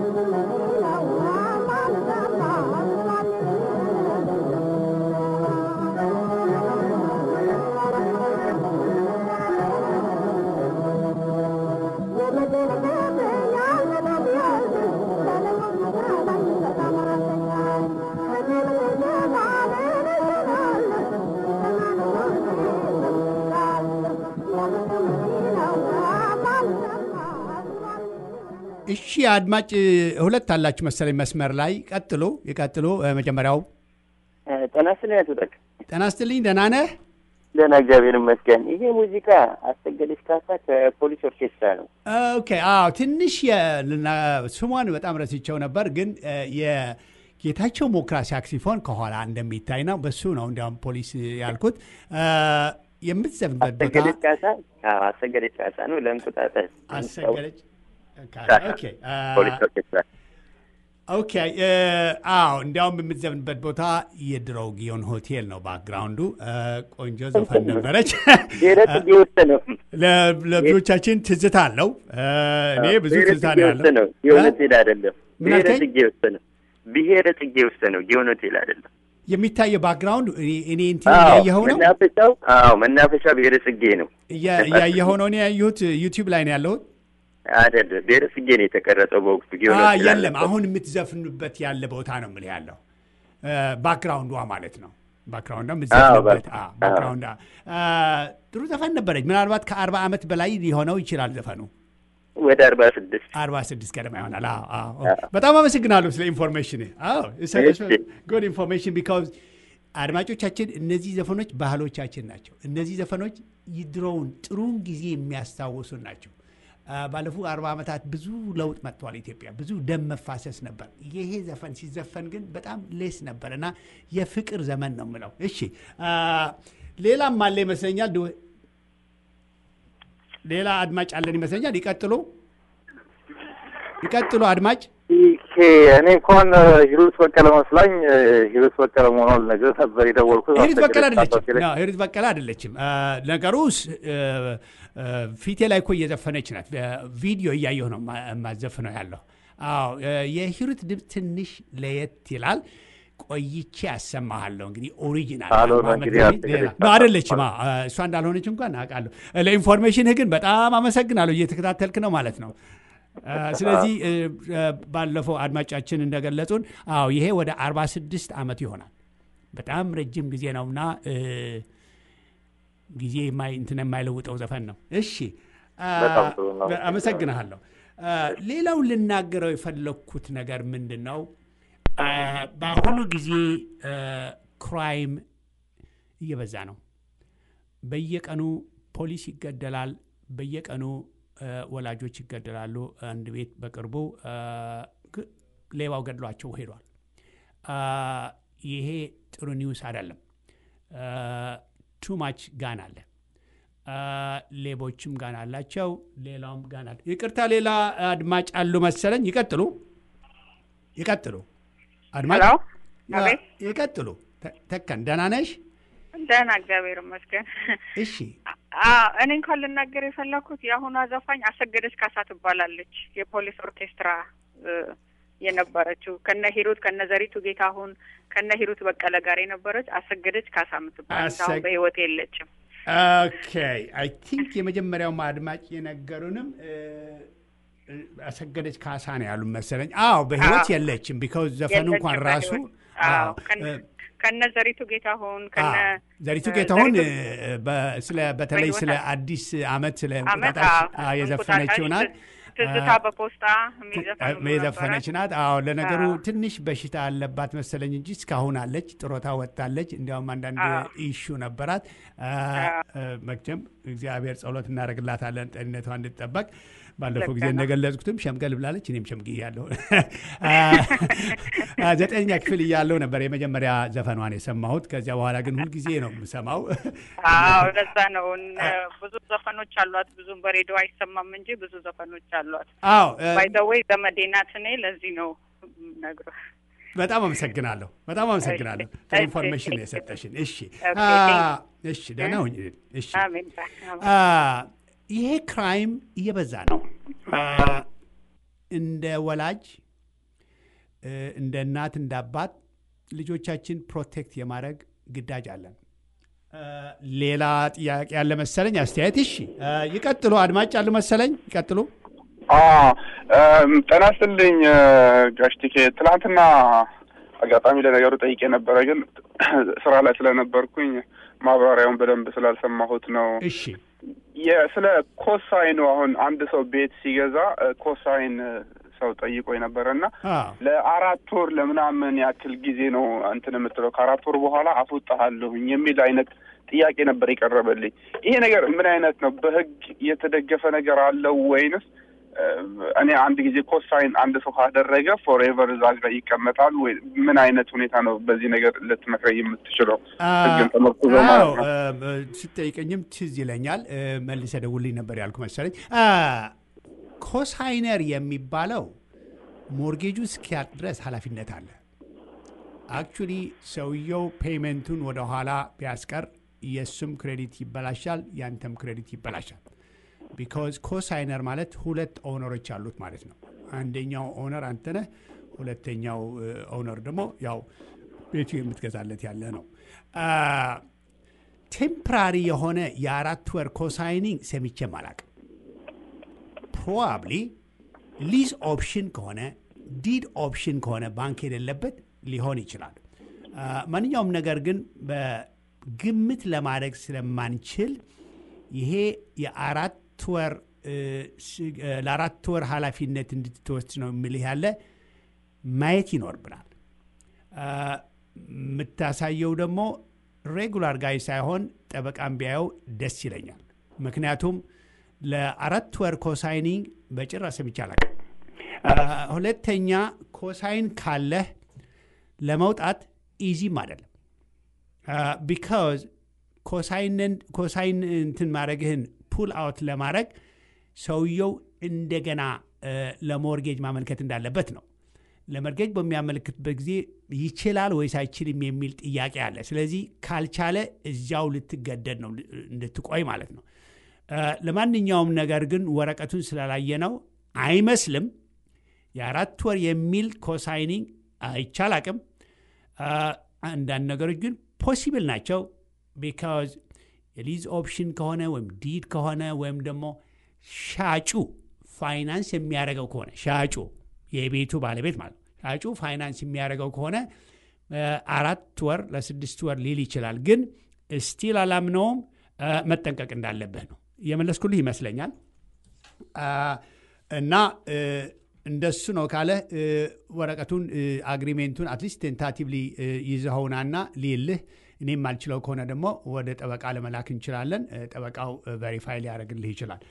እሺ አድማጭ ሁለት አላችሁ መሰለኝ መስመር ላይ ቀጥሎ የቀጥሎ መጀመሪያው ጤና ይስጥልኝ አቶ ጠቅ ጤና ይስጥልኝ ደህና ነህ ደህና እግዚአብሔር ይመስገን ይሄ ሙዚቃ አስጠገደች ካሳ ከፖሊስ ኦርኬስትራ ነው ኦኬ አዎ ትንሽ የልና- ስሟን በጣም ረስቸው ነበር ግን እ፣ የጌታቸው ሞክራ ሳክሲፎን ከኋላ እንደሚታይ ነው በሱ ነው እንዲያውም ፖሊስ ያልኩት እ፣ የምትዘፍንበት ቦታ አስጠገደች ካሳ አዎ አስጠገደች ካሳ ነው ለእንቁጣጣሽ አሰገደች ካሳ ኦኬ እ፣ ፖሊስ ኦርኬስትራ ኦኬ እ፣ አዎ እንዲያውም የምትዘፍንበት ቦታ የድሮው ጊዮን ሆቴል ነው ባክግራውንዱ እ፣ ቆንጆ ዘፈን ነበረች ብሔረ ጽጌ ውስጥ ነው ለ- ለብዙዎቻችን ትዝታ አለው እ፣ እኔ ብዙ ብሔረ ትዝታ ጽጌ ነው ውስጥ ያለው ነው ጊዮን እ? ሆቴል አይደለም ምን ብሔረ አልከኝ? ጽጌ ውስጥ ነው ብሔረ ጽጌ ውስጥ ነው ጊዮን ሆቴል አይደለም የሚታየው ባክግራውንድ እኔ- እኔ እንትን አዎ እያየኸው ነው መናፈሻው አዎ መናፈሻ ብሔረ ጽጌ ነው እያ- እያየኸው ነው እኔ ያየሁት ዩቲዩብ ላይ ነው ያለሁት አይደለም ብሔረ ጽጌ ነው የተቀረጸው በወቅቱ ጊዮን አ፣ ሆቴል የለም አልነበረም። አሁን የምትዘፍኑበት ያለ ቦታ ነው የምልህ ያለው ባክግራውንዷ ማለት ነው ባክግራውንዷ የምትዘፍንበት አዎ፣ አ፣ ባክግራውንዷ አ፣ ጥሩ ዘፈን ነበረች ምናልባት ከአርባ ዓመት በላይ ሊሆነው ይችላል ዘፈኑ ወደ አርባ ስድስት አርባ ስድስት ገደማ ይሆናል አዎ፣ አዎ። በጣም አመሰግናለሁ ስለ ኢንፎርሜሽን እሺ። ጉድ ኢንፎርሜሽን ቢካዝ አድማጮቻችን እነዚህ ዘፈኖች ባህሎቻችን ናቸው እነዚህ ዘፈኖች የድሮውን ጥሩን ጊዜ የሚያስታውሱን ናቸው አ፣ ባለፉት አርባ ዓመታት ብዙ ለውጥ መጥቷል ኢትዮጵያ ብዙ ደም መፋሰስ ነበር ይሄ ዘፈን ሲዘፈን ግን በጣም ሌስ ነበር እና የፍቅር ዘመን ነው የምለው እሺ አ፣ ሌላም አለ ይመስለኛል ድ- ሌላ አድማጭ አለን ይመስለኛል ይቀጥሉ ይቀጥሉ አድማጭ ይሄ እኔ እንኳን ሂሩት በቀለ መስላኝ ሂሩት በቀለ መሆኗን ነገር ነበር የደወልኩት። ሂሩት በቀለ አይደለችም አስቸጋሪ ነው፣ ሂሩት በቀለ አይደለችም አ፣ ነገሩ ስ- እ፣ እ፣ ፊቴ ላይ እኮ እየዘፈነች ናት ቪዲዮ እያየሁ ነው ማ- የማዘፍነው ያለው አዎ እ፣ የሂሩት ድምፅ ትንሽ ለየት ይላል ቆይቼ ያሰማሃለሁ እንግዲህ ኦሪጂናል ካልሆነ ዓመት እንግዲህ በፊት አትገለጭ። ሌላ- ነው አይደለችም አዎ፣ እ፣ እሷ እንዳልሆነች እንኳን አውቃለሁ ለኢንፎርሜሽንህ ግን በጣም አመሰግናለሁ እየተከታተልክ ነው ማለት ነው አ፣ ስለዚህ እ፣ እ፣ ባለፈው አድማጫችን እንደገለጹን አዎ ይሄ ወደ 46 ዓመት ይሆናል በጣም ረጅም ጊዜ ነውና እ፣ ጊዜ የማይ- እንትን የማይለውጠው ዘፈን ነው እሺ አ፣ በጣም ጥሩ ነው። አመሰግንሃለሁ አ፣ ሌላው ልናገረው የፈለግኩት ነገር ምንድን ነው አ፣ በአሁኑ ጊዜ ክራይም እየበዛ ነው በየቀኑ ፖሊስ ይገደላል በየቀኑ አ፣ ወላጆች ይገደላሉ አንድ ቤት በቅርቡ አ፣ ግ- ሌባው ገድሏቸው ሄዷል አ፣ ይሄ ጥሩ ኒውስ አይደለም ቱማች ጋን አለ አ፣ ሌቦችም ጋን አላቸው ሌላውም ጋን አለ ይቅርታ ሌላ አድማጭ አሉ መሰለኝ ይቀጥሉ ይቀጥሉ አድማጭ ሄሎ አ፣ አቤት ይቀጥሉ ተ- ተከን ደህና ነሽ ደህና እግዚአብሔር ይመስገን። እሺ አዎ እኔ እንኳን ልናገር የፈለኩት የአሁኗ ዘፋኝ አሰገደች ካሳ ትባላለች። የፖሊስ ኦርኬስትራ እ፣ የነበረችው ከነ ሂሩት ከነ ዘሪቱ ጌታሁን ከነ ሂሩት በቀለ ጋር የነበረች አሰገደች ካሳ የምትባለች አሁን አሰግ- በህይወት የለችም። ኦኬ አይ ቲንክ የመጀመሪያው አድማጭ የነገሩንም እ፣ እ፣ አሰገደች ካሳ ነው ያሉ መሰለኝ አዎ በህይወት አዎ። የለችም ቢካውዝ ዘፈኑ እንኳን የለችም ራሱ በህይወት። አዎ አዎ፣ ከነ- እ፣ ከነ ዘሪቱ ጌታሁን ከነ አዎ፣ ዘሪቱ እ፣ ጌታሁን ዘሪቱ- እ፣ በ- ስለ በተለይ በህይወት ስለ አለ። አዲስ አመት ስለ አመት እንቁጣጣሽ አዎ፣ አዎ፣ የዘፈነችው እንቁጣጣሽ፣ ናት ትዝታ አ- በፖስታ የሚዘፈኑ የዘፈነች ናት። አዎ ለነገሩ አዎ። ትንሽ በሽታ አለባት መሰለኝ እንጂ እስካሁን አለች፣ ጥሮታ ወጥታለች። እንዲያውም አንዳንድ አዎ። ኢሹ ነበራት። አ፣ አዎ። አ፣ መቼም እግዚአብሔር ጸሎት እናደርግላታለን ጤንነቷ እንድጠበቅ። ባለፈው ጊዜ ልክ ነው። እንደገለጽኩትም ሸምገል ብላለች፣ እኔም ሸምግያለሁ። አ፣ ዘጠነኛ ክፍል እያለሁ ነበር የመጀመሪያ ዘፈኗን የሰማሁት። ከዚያ በኋላ ግን ሁልጊዜ ነው የምሰማው። አዎ ለዛ ነው እነ ብዙ ዘፈኖች አሏት። ብዙም በሬዲዮ አይሰማም እንጂ ብዙ ዘፈኖች አሏት። አዎ እ፣ ባይ ዘ ዌይ ዘመዴ ናት። እኔ ለዚህ ነው ነግረህ በጣም አመሰግናለሁ። በጣም አመሰግናለሁ እሺ፣ ስለ እሺ፣ ኢንፎርሜሽን እሺ። የሰጠሽን። እሺ ኦኬ፣ አ፣ ቴንክ እሺ ደህና ሁኝ። እሺ አሜን አሜን። አ፣ ይሄ ክራይም እየበዛ ነው። አ፣ እንደ ወላጅ እ፣ እንደ እናት እንደ አባት ልጆቻችን ፕሮቴክት የማድረግ ግዳጅ አለን። እ፣ ሌላ ጥያቄ ያለ መሰለኝ። አስተያየት እሺ፣ እ፣ ይቀጥሉ። አድማጭ ያሉ መሰለኝ። ይቀጥሉ። ጤና ይስጥልኝ ጋሽ ቲኬ። ትናንትና አጋጣሚ ለነገሩ ጠይቄ ነበረ፣ ግን ስራ ላይ ስለነበርኩኝ ማብራሪያውን በደንብ ስላልሰማሁት ነው። እሺ የ- ስለ ኮሳይኑ አሁን አንድ ሰው ቤት ሲገዛ እ፣ ኮሳይን እ፣ ሰው ጠይቆ ነበረ እና አዎ። ለአራት ወር ለምናምን ያክል ጊዜ ነው እንትን የምትለው ከአራት ወር በኋላ አስወጣሃለሁኝ የሚል አይነት ጥያቄ ነበር የቀረበልኝ። ይሄ ነገር ምን አይነት ነው? በህግ የተደገፈ ነገር አለው ወይንስ እ፣ እኔ አንድ ጊዜ ኮሳይን አንድ ሰው ካደረገ ፎርኤቨር እዛ ጋር ይቀመጣል ወይ? ምን አይነት ሁኔታ ነው በዚህ ነገር ልትመክረኝ የምትችለው? ህግን ተመርኩዞ ማለት ነው። አዎ፣ እ፣ ስጠይቀኝም ትዝ ይለኛል። እ፣ መልሰህ ደውልልኝ ነበር ያልኩ መሰለኝ። አ፣ ኮሳይነር የሚባለው ሞርጌጁ እስኪያልቅ ድረስ ኃላፊነት አለ። አክቹሊ ሰውየው ፔይመንቱን ወደ ኋላ ቢያስቀር የእሱም ክሬዲት ይበላሻል፣ ያንተም ክሬዲት ይበላሻል። ቢካዝ ኮሳይነር ማለት ሁለት ኦነሮች አሉት ማለት ነው። አንደኛው ኦነር አንተ ነህ፣ ሁለተኛው ኦነር ደግሞ ያው ቤቱ የምትገዛለት ያለ ነው። ቴምፕራሪ የሆነ የአራት ወር ኮሳይኒንግ ሰምቼም አላቅም። ፕሮባብሊ ሊዝ ኦፕሽን ከሆነ ዲድ ኦፕሽን ከሆነ ባንክ የሌለበት ሊሆን ይችላል። አ፣ ማንኛውም ነገር ግን በግምት ለማድረግ ስለማንችል ይሄ የአራት ወር እ፣ ስ- እ፣ ለአራት ወር ኃላፊነት እንድትወስድ ነው የሚልህ ያለ ማየት ይኖርብናል። አ፣ የምታሳየው ደግሞ ሬጉላር ጋይ ሳይሆን ጠበቃም ቢያየው ደስ ይለኛል። ምክንያቱም ለአራት ወር ኮሳይኒንግ በጭራሽ ሰምቼ አላውቅም። አ፣ ሁለተኛ ኮሳይን ካለህ ለመውጣት ኢዚም አይደለም። ቢካዝ ኮሳይንን ኮሳይን እንትን ማድረግህን ፑል አውት ለማድረግ ሰውየው እንደገና እ፣ ለሞርጌጅ ማመልከት እንዳለበት ነው። ለመርጌጅ በሚያመለክትበት ጊዜ ይችላል ወይስ አይችልም የሚል ጥያቄ አለ። ስለዚህ ካልቻለ እዚያው ልትገደድ ነው እንድትቆይ ማለት ነው። እ፣ ለማንኛውም ነገር ግን ወረቀቱን ስላላየ ነው አይመስልም። የአራት ወር የሚል ኮሳይኒንግ አይቻል አቅም አንዳንድ ነገሮች ግን ፖሲብል ናቸው። ቢካዝ የሊዝ ኦፕሽን ከሆነ ወይም ዲድ ከሆነ ወይም ደግሞ ሻጩ ፋይናንስ የሚያደርገው ከሆነ ሻጩ የቤቱ ባለቤት ማለት ነው። ሻጩ ፋይናንስ የሚያደርገው ከሆነ እ፣ አራት ወር ለስድስት ወር ሊል ይችላል። ግን ስቲል አላምነውም እ፣ መጠንቀቅ እንዳለብህ ነው የመለስኩልህ ይመስለኛል። አ፣ እና እ፣ እንደሱ ነው ካለ እ፣ ወረቀቱን እ፣ አግሪሜንቱን አትሊስት ቴንታቲቭሊ ይዘኸውናና ሊልህ እኔም አልችለው ከሆነ ደግሞ ወደ ጠበቃ ለመላክ እንችላለን። እ፣ ጠበቃው ቨሪፋይ ሊያደርግልህ ይችላል።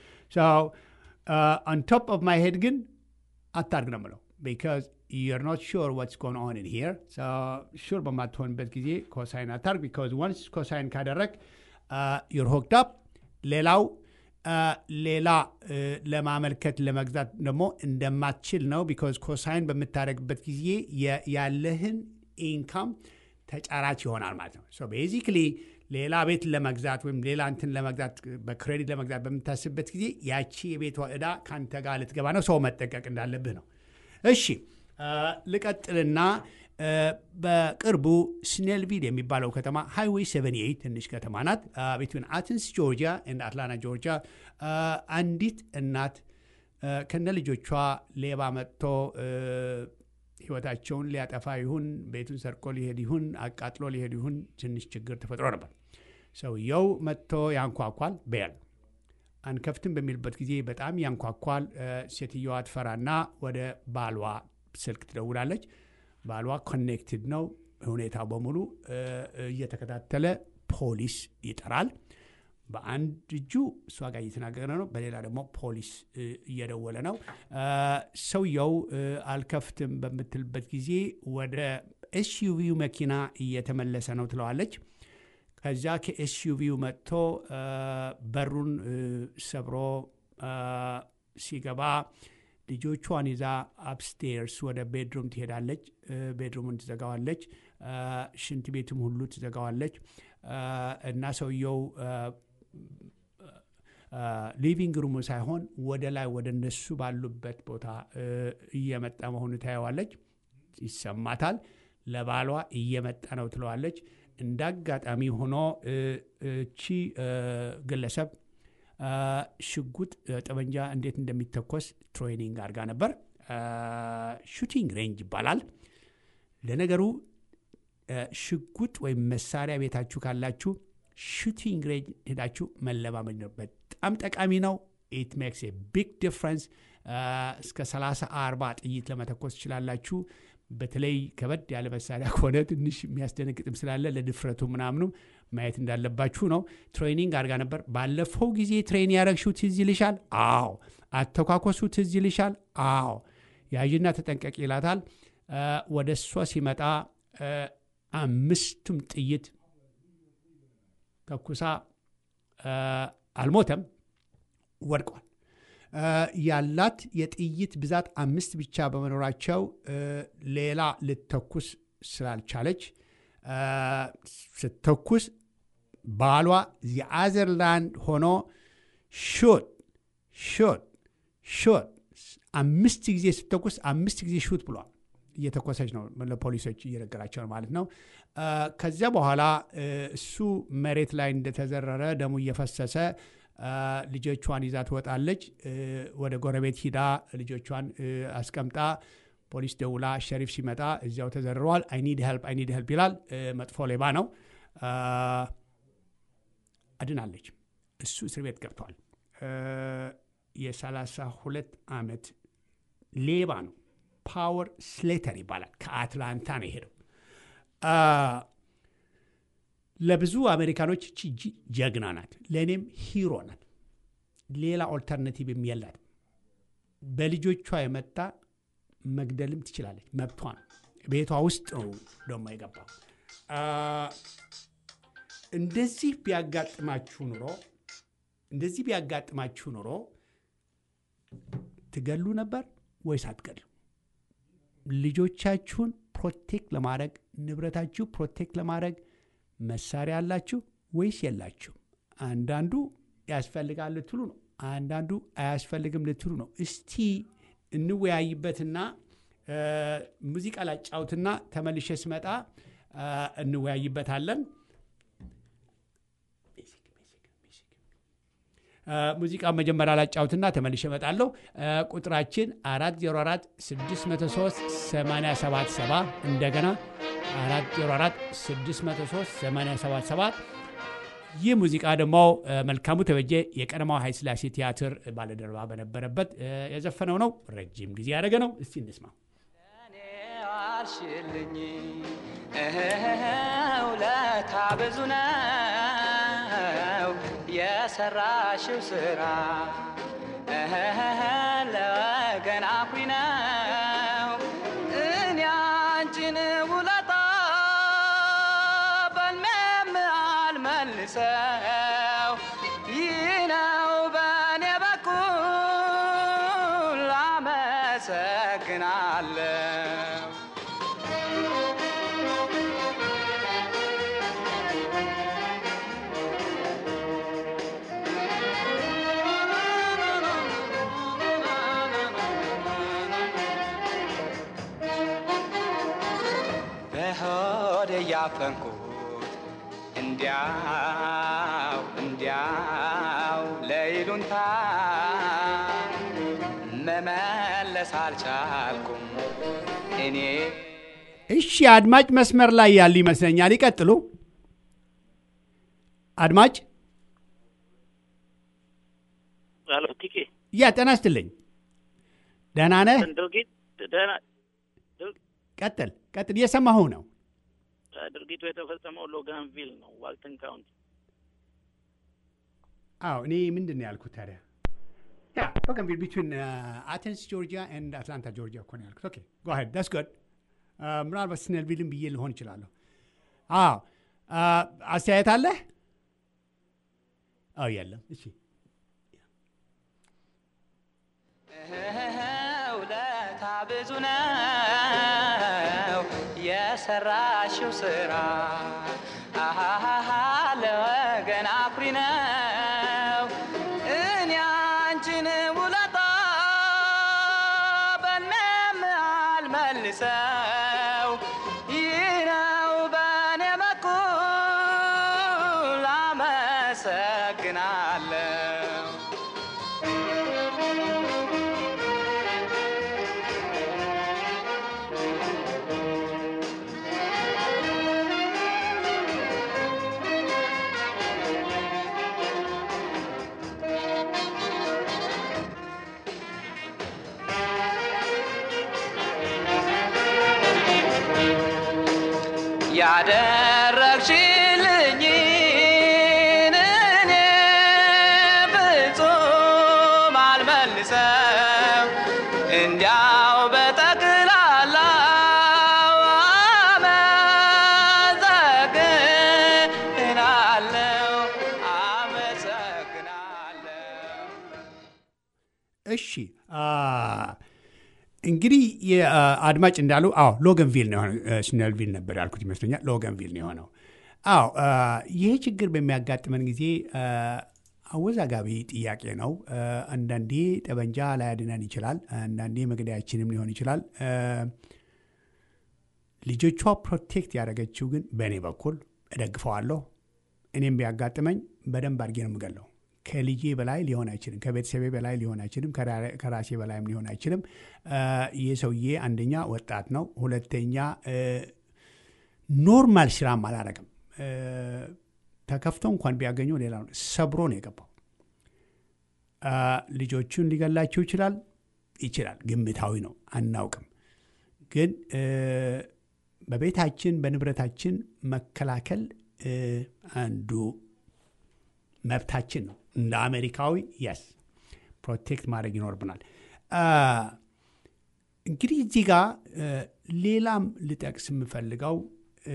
ኦን ቶፕ ኦፍ ማይ ሄድ ግን አታርግ ነው የምለው ቢካዝ ዩር ኖት ሹር ዋትስ ጎን ኦን ኢን ሂር ሹር በማትሆንበት ጊዜ ኮሳይን አታርግ ቢካዝ ወንስ ኮሳይን ካደረግ ዩር ሆክድ አፕ ሌላው አ፣ ሌላ እ፣ ለማመልከት ለመግዛት ደግሞ እንደማትችል ነው ቢካዝ ኮሳይን በምታደረግበት ጊዜ የ- ያለህን ኢንካም ተጫራች ይሆናል ማለት ነው ሶ ቤዚክሊ ሌላ ቤት ለመግዛት ወይም ሌላ እንትን ለመግዛት በክሬዲት ለመግዛት በምታስብበት ጊዜ ያቺ የቤቷ ዕዳ ከአንተ ጋር ልትገባ ነው ሰው መጠቀቅ እንዳለብህ ነው እሺ አ፣ ልቀጥልና አ፣ በቅርቡ ስኔልቪል የሚባለው ከተማ ሃይዌይ 78 ትንሽ ከተማ ናት ቤትዊን አትንስ ጆርጂያ እና አትላንታ ጆርጂያ አ፣ አንዲት እናት አ፣ ከነ ልጆቿ ሌባ መጥቶ አ፣ ህይወታቸውን ሊያጠፋ ይሁን ቤቱን ሰርቆ ሊሄድ ይሁን አቃጥሎ ሊሄድ ይሁን ትንሽ ችግር ተፈጥሮ ነበር ሰውየው መጥቶ ያንኳኳል ቤል አንከፍትም በሚልበት ጊዜ በጣም ያንኳኳል። እ፣ ሴትየዋ ትፈራና ወደ ባሏ ስልክ ትደውላለች። ባሏ ኮኔክትድ ነው። ሁኔታው በሙሉ እ፣ እየተከታተለ ፖሊስ ይጠራል። በአንድ እጁ እሷ ጋር እየተናገረ ነው፣ በሌላ ደግሞ ፖሊስ እ፣ እየደወለ ነው። እ፣ ሰውየው እ፣ አልከፍትም በምትልበት ጊዜ ወደ ኤስዩቪው መኪና እየተመለሰ ነው ትለዋለች። ከዚያ ከኤስዩቪው መጥቶ እ፣ በሩን እ፣ ሰብሮ እ፣ ሲገባ ልጆቿን ይዛ አፕስቴርስ ወደ ቤድሩም ትሄዳለች። እ፣ ቤድሩሙን ትዘጋዋለች። እ፣ ሽንት ቤትም ሁሉ ትዘጋዋለች እ፣ እና ሰውየው እ፣ ሊቪንግ ሩሙ ሳይሆን ወደ ላይ ወደ እነሱ ባሉበት ቦታ እ፣ እየመጣ መሆኑ ታየዋለች። ይሰማታል። ለባሏ እየመጣ ነው ትለዋለች። እንደ አጋጣሚ ሆኖ እ፣ እቺ እ፣ ግለሰብ አ፣ ሽጉጥ እ፣ ጠመንጃ እንዴት እንደሚተኮስ ትሬኒንግ አድርጋ ነበር። ሹቲንግ ሬንጅ ይባላል። ለነገሩ እ፣ ሽጉጥ ወይም መሳሪያ ቤታችሁ ካላችሁ ሹቲንግ ሬንጅ ሄዳችሁ መለማመድ ነው። በጣም ጠቃሚ ነው። ኢት ሜክስ ቢግ ዲፍረንስ። እስከ 30 40 ጥይት ለመተኮስ ትችላላችሁ። በተለይ ከበድ ያለ መሳሪያ ከሆነ ትንሽ የሚያስደነግጥም ስላለ ለድፍረቱ ምናምኑ ማየት እንዳለባችሁ ነው። ትሬኒንግ አድርጋ ነበር። ባለፈው ጊዜ ትሬን ያረግሽው ትዝ ይልሻል? አዎ። አተኳኮሱ ትዝ ይልሻል? አዎ። ያዥና ተጠንቀቅ ይላታል። አ፣ ወደ እሷ ሲመጣ አ፣ አምስቱም ጥይት ተኩሳ አ፣ አልሞተም፣ ወድቋል። አ፣ ያላት የጥይት ብዛት አምስት ብቻ በመኖራቸው አ፣ ሌላ ልተኩስ ስላልቻለች አ፣ ስትተኩስ ባሏ የአዘርላንድ ሆኖ ሹት ሹት ሹት አምስት ጊዜ ስትተኩስ አምስት ጊዜ ሹት ብሏል። እየተኮሰች ነው ለፖሊሶች እየነገራቸው ነው ማለት ነው። አ፣ ከዚያ በኋላ እ፣ እሱ መሬት ላይ እንደተዘረረ ደሙ እየፈሰሰ አ፣ ልጆቿን ይዛ ትወጣለች። እ፣ ወደ ጎረቤት ሂዳ ልጆቿን እ፣ አስቀምጣ ፖሊስ ደውላ ሸሪፍ ሲመጣ እዚያው ተዘርረዋል። አይኒድ ሄልፕ አይኒድ ሄልፕ ይላል። እ፣ መጥፎ ሌባ ነው። አ፣ አድናለች። እሱ እስር ቤት ገብቷል። እ፣ የሰላሳ ሁለት ዓመት ሌባ ነው። ፓወር ስሌተር ይባላል። ከአትላንታ ነው የሄደው። አ፣ ለብዙ አሜሪካኖች እቺ ጂ- ጀግና ናት። ለእኔም ሂሮ ናት። ሌላ ኦልተርናቲቭም የላትም። በልጆቿ የመጣ መግደልም ትችላለች። መብቷ ነው። ቤቷ ውስጥ ነው ደግሞ የገባው። አ፣ እንደዚህ ቢያጋጥማችሁ ኑሮ እንደዚህ ቢያጋጥማችሁ ኑሮ ትገሉ ነበር ወይስ አትገሉ? ልጆቻችሁን ፕሮቴክት ለማድረግ ንብረታችሁ ፕሮቴክት ለማድረግ መሳሪያ አላችሁ ወይስ የላችሁ? አንዳንዱ ያስፈልጋል ልትሉ ነው፣ አንዳንዱ አያስፈልግም ልትሉ ነው። እስቲ እንወያይበትና እ፣ ሙዚቃ ላጫውትና ተመልሼ ስመጣ እ፣ እንወያይበታለን። ሙዚቃ መጀመሪያ ላጫውትና ተመልሼ እመጣለሁ። እ፣ ቁጥራችን 404 603 877 እንደገና 404 603 877 ይህ ሙዚቃ ደግሞ እ፣ መልካሙ ተበጀ የቀደማው ኃይለ ሥላሴ ቲያትር ባለደረባ በነበረበት እ፣ የዘፈነው ነው። ረጅም ጊዜ ያደረገ ነው። እስቲ እንስማ። እኔ ዋልሽልኝ ውለታ ብዙ ነው የሰራሽው ስራ ለወገን አኩሪ ነው እኔ አንቺን ውለታ በልሜም አልመልሰው ይህ ነው በእኔ በኩል አመሰግናለሁ በሆድ እያፈንኩት እንዲያው እንዲያው ለይሉንታ መመለስ አልቻልኩም እኔ እሺ አድማጭ መስመር ላይ ያሉ ይመስለኛል። ይቀጥሉ። አድማጭ ሄሎ ቲኬ ያ ጤና ይስጥልኝ። ደህና ነህ? ድርጊት ደህና ቀጥል ቀጥል፣ እየሰማሁ ነው። ድርጊቱ የተፈጸመው ሎጋንቪል ነው፣ ዋልተን ካውንቲ። አዎ እኔ ምንድን ነው ያልኩት ታዲያ? ያ ሎጋንቪል ቢትዊን አቴንስ ጆርጂያ ኤንድ አትላንታ ጆርጂያ እኮ ነው ያልኩት። ኦኬ ጎ አሄድ ዳትስ ጉድ። ምናልባት ስኔልቪልም ብዬ ልሆን እችላለሁ። አዎ አ፣ አስተያየት አለህ? አዎ የለም። እሺ ውለታ ብዙ ነው የሰራሽው ስራ አሃሃሃ ለወገን አኩሪ ነው እኔ አንቺን ውለታ በልሜም አልመልሰው ያደረግሽልኝን እኔ ፍጹም አልመልሰው እንዲያው በጠቅላላው አመሰግናለሁ አመሰግናለሁ እሺ አ፣ እንግዲህ የአድማጭ እንዳሉ አዎ ሎገንቪል ነው የሆነው። ስነልቪል ነበር ያልኩት ይመስለኛል። ሎገንቪል ነው የሆነው። አዎ አ፣ ይሄ ችግር በሚያጋጥመን ጊዜ አ፣ አወዛጋቢ ጥያቄ ነው። አ፣ አንዳንዴ ጠበንጃ ላያድነን ይችላል። አንዳንዴ መግደያችንም ሊሆን ይችላል። አ፣ ልጆቿ ፕሮቴክት ያደረገችው ግን በእኔ በኩል እደግፈዋለሁ። እኔም ቢያጋጥመኝ በደንብ አድርጌ ነው የምገለው። ከልጄ በላይ ሊሆን አይችልም። ከቤተሰቤ በላይ ሊሆን አይችልም። ከራ- ከራሴ በላይም ሊሆን አይችልም። አ፣ ይህ ሰውዬ አንደኛ ወጣት ነው፣ ሁለተኛ አ፣ ኖርማል ስራም አላረግም። አ፣ ተከፍቶ እንኳን ቢያገኘው ሌላ ነው። ሰብሮ ነው የገባው። አ፣ ልጆቹን ሊገላቸው ይችላል ይችላል። ግምታዊ ነው፣ አናውቅም። ግን አ፣ በቤታችን በንብረታችን መከላከል አ፣ አንዱ መብታችን ነው። እንደ አሜሪካዊ የስ ፕሮቴክት ማድረግ ይኖርብናል። አ፣ እንግዲህ እዚህ ጋር አ፣ ሌላም ልጠቅስ የምፈልገው አ፣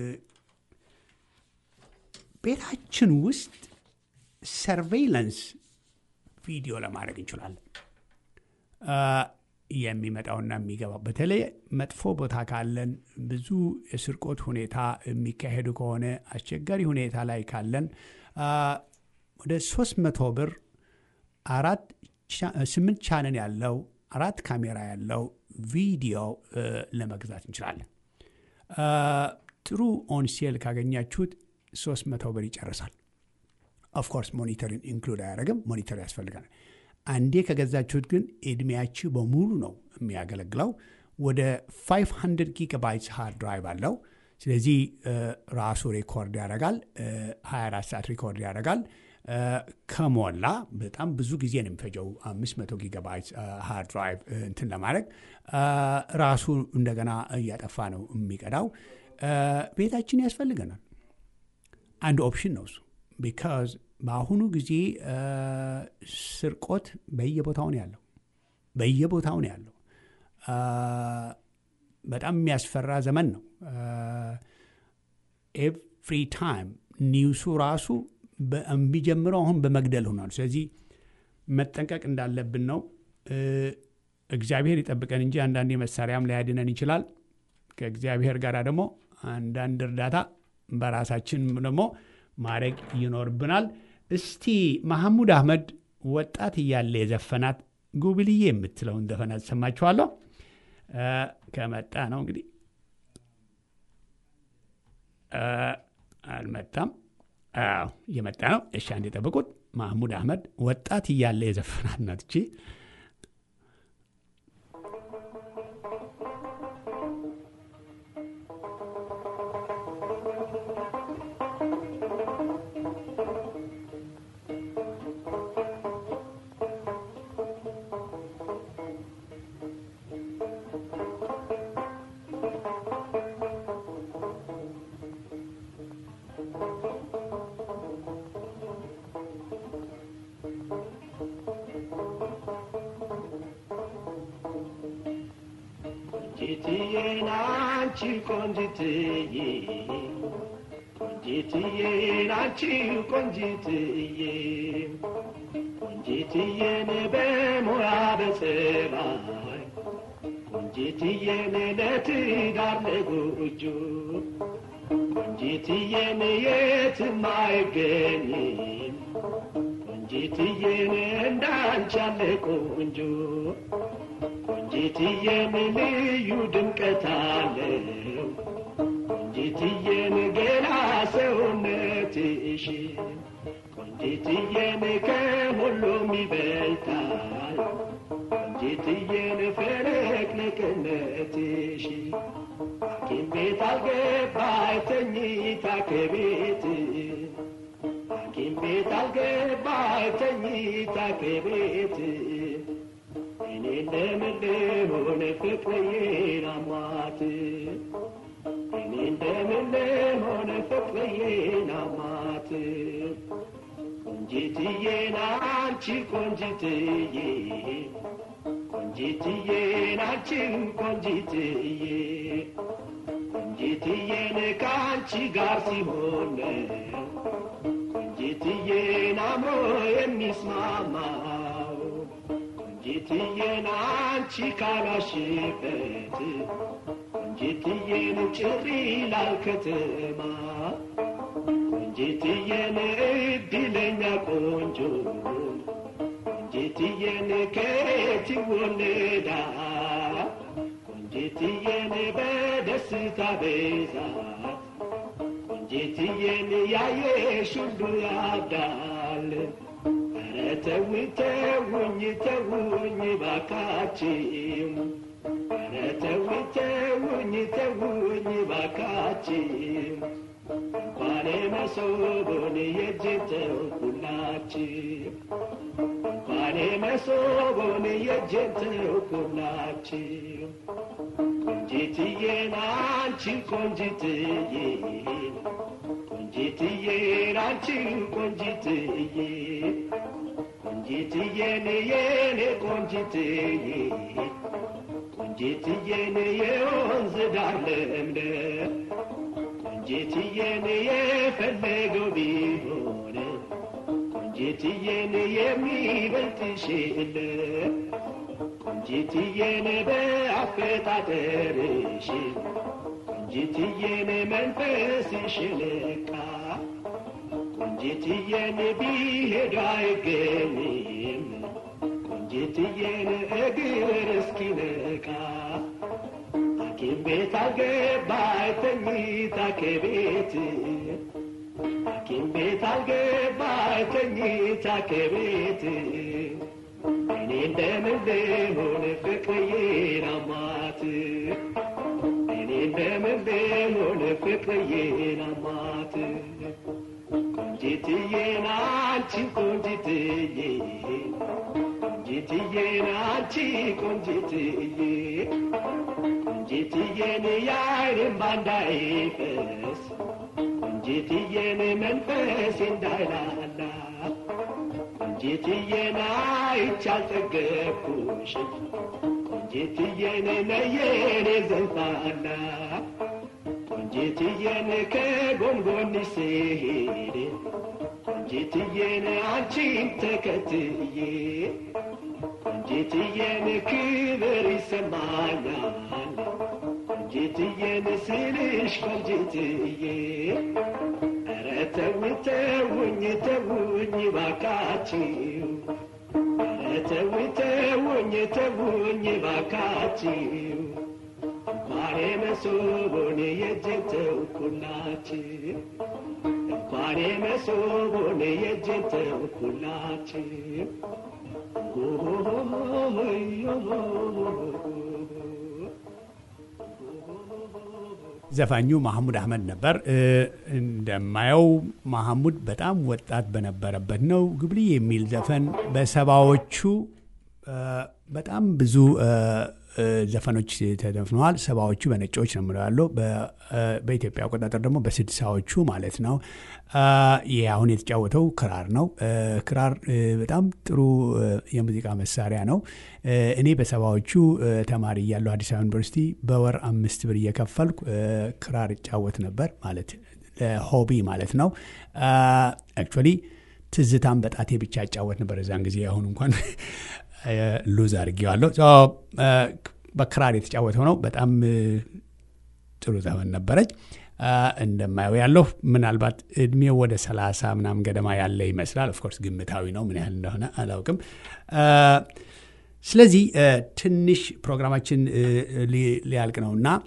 ቤታችን ውስጥ ሰርቬይለንስ ቪዲዮ ለማድረግ እንችላለን። አ፣ የሚመጣውና የሚገባው በተለይ መጥፎ ቦታ ካለን ብዙ የስርቆት ሁኔታ የሚካሄዱ ከሆነ አስቸጋሪ ሁኔታ ላይ ካለን አ፣ ወደ ሶስት መቶ ብር አራት ቻ- ስምንት ቻነል ያለው አራት ካሜራ ያለው ቪዲዮ እ፣ ለመግዛት እንችላለን። አ፣ ጥሩ ኦንሴል ካገኛችሁት ሶስት መቶ ብር ይጨርሳል። ኦፍኮርስ ሞኒተርን ኢንክሉድ አያደርግም። ሞኒተር ያስፈልጋል። አንዴ ከገዛችሁት ግን እድሜያችሁ በሙሉ ነው የሚያገለግለው። ወደ 500 ጊጋባይትስ ሃርድ ድራይቭ አለው። ስለዚህ እ፣ ራሱ ሬኮርድ ያደርጋል። እ፣ 24 ሰዓት ሪኮርድ ያደርጋል። እ፣ ከሞላ በጣም ብዙ ጊዜ ነው የሚፈጀው 500 ጊጋባይት ሃርድ ድራይቭ እ፣ እንትን ለማድረግ እ፣ ራሱ እንደገና እያጠፋ ነው የሚቀዳው። እ፣ ቤታችን ያስፈልገናል። አንድ ኦፕሽን ነው እሱ። ቢካዝ በአሁኑ ጊዜ እ፣ ስርቆት በየቦታው ነው ያለው፣ በየቦታው ነው ያለው። እ፣ በጣም የሚያስፈራ ዘመን ነው። ኤቭሪ ታይም ኒውሱ ራሱ በ- የሚጀምረው አሁን በመግደል ሆኗል። ስለዚህ መጠንቀቅ እንዳለብን ነው። እ፣ እግዚአብሔር ይጠብቀን እንጂ አንዳንዴ መሳሪያም ሊያድነን ይችላል። ከእግዚአብሔር ጋር ደግሞ አንዳንድ እርዳታ በራሳችን ደግሞ ማድረግ ይኖርብናል። እስቲ መሐሙድ አህመድ ወጣት እያለ የዘፈናት ጉብልዬ የምትለውን ዘፈን አሰማችኋለሁ። እ፣ ከመጣ ነው እንግዲህ እ፣ አልመጣም። አዎ እየመጣ ነው። እሺ አንድ የጠበቁት ማህሙድ አህመድ ወጣት እያለ የዘፈናት ናት እቺ። ቆንጂትዬ ናንቺ ቆንጂትዬ ቆንጂትዬ ናንቺ ቆንጂትዬ ቆንጂትዬን በሙያ በጸባይ ቆንጂትዬን ለትዳር ለጎጆ ቆንጂትዬን የትም አይገኝም ቆንጂትዬን እንዳንቺ ያለ ቆንጆ ቆንጂትዬን ልዩ ድምቀት አለው ቆንጂትዬን ገና ሰውነትሽ ቆንጂትዬን ከሁሉም ይበልጣል ቆንጂትዬን ፈለቅለቅነትሽ ሐኪም ቤት አልገባይ ተኝታ ከቤት ሐኪም ቤት አልገባይ ተኝታ ከቤት እኔ እንደምን ልሆን ፍቅርዬን አሟት እኔ እንደምን ሆነ ፍቅርዬን አማት ቆንጂትዬን አንቺ ቆንጂትዬ ቆንጂትዬን አንቺ ቆንጂትዬ ቆንጂትዬን ከአንቺ ጋር ሲሆን ቆንጂትዬን አምሮ የሚስማማው ቆንጂትዬን አንቺ ካላሽበት ቆንጂትዬን ጭሪ ላል ከተማ ቆንጂትዬን እድለኛ ቆንጆ ቆንጂትዬን ከየት ይወለዳል ቆንጂትዬን በደስታ ብዛት ቆንጂትዬን ያየሽ ሁሉ ያብዳል ኧረ ተውኝ ተውኝ ተውኝ ባካችም ኧረ ተውኝ ተውኝ ተውኝ ባካችም እንኳን መሶቦን የእጄን ተውኩላችሁ እንኳን መሶቦን የእጄን ተውኩላችሁ ቆንጂትዬን አንቺን ቆንጂትዬ ቆንጂትዬን አንቺን ቆንጂትዬ ቆንጂትዬን የኔ ቆንጂትዬ ቆንጂትዬን የወንዝ ዳር ለምለም ቆንጂትዬን የፈለገው ቢሆን ቆንጂትዬን የሚበልጥሽ የለም ቆንጂትዬን በአፈጣጠርሽ ቆንጂትዬን መንፈስሽ ልቃ ቆንጂትዬን ቢሄዱ አይገኝም ቆንጂትዬን እግር እስኪነቃ ሐኪም ቤት አልገባይ ተኝታ ከቤት ሐኪም ቤት አልገባይ ተኝታ ከቤት እኔ እንደምን ልሆን ፍቅርዬን አማት እኔ እንደምን ልሆን ፍቅርዬን አማት ቆንጂትዬን አንቺን ቆንጂትዬ ቆንጂትዬን አንቺ ቆንጂትዬ ቆንጂትዬን የዓይኔን ባንዳይፈስ ቆንጂትዬን መንፈሴ እንዳይላላ ቆንጂትዬን አይቼ አልጠገብኩሽ ቆንጂትዬን ነየኔ ዘንፋላ ቆንጂትዬን ከጎንጎንሽ ስሄድ ቆንጂትዬን አንቺን ተከትዬ ቆንጂትዬን ክብር ይሰማኛል ቆንጂትዬን ስልሽ ቆንጂትዬ ኧረ ተው ተውኝ ተውኝ ባካችሁ ኧረ ተው ተውኝ ተውኝ ባካችሁ እንኳኔ መሶቦን የእጄን ተውኩላችሁ እንኳኔ መሶቦን የእጄን ተውኩላችሁ ዘፋኙ ማህሙድ አህመድ ነበር። እንደማየው ማህሙድ በጣም ወጣት በነበረበት ነው ግብሊ የሚል ዘፈን በሰባዎቹ በጣም ብዙ ዘፈኖች ተደፍነዋል። ሰባዎቹ በነጮች ነው የምለው ያለው በኢትዮጵያ አቆጣጠር ደግሞ በስድሳዎቹ ማለት ነው። ይህ አሁን የተጫወተው ክራር ነው። ክራር በጣም ጥሩ የሙዚቃ መሳሪያ ነው። እኔ በሰባዎቹ ተማሪ እያለሁ አዲስ አበባ ዩኒቨርሲቲ በወር አምስት ብር እየከፈልኩ ክራር እጫወት ነበር ማለት ሆቢ ማለት ነው። አክቹዋሊ ትዝታን በጣቴ ብቻ እጫወት ነበር እዛን ጊዜ። አሁን እንኳን ሉዝ አድርጌዋለሁ። በክራር የተጫወተው ነው። በጣም ጥሩ ዘመን ነበረች። እንደማየው ያለሁ ምናልባት እድሜው ወደ ሰላሳ ምናምን ገደማ ያለ ይመስላል። ኦፍኮርስ ግምታዊ ነው፣ ምን ያህል እንደሆነ አላውቅም። ስለዚህ ትንሽ ፕሮግራማችን ሊያልቅ ነው እና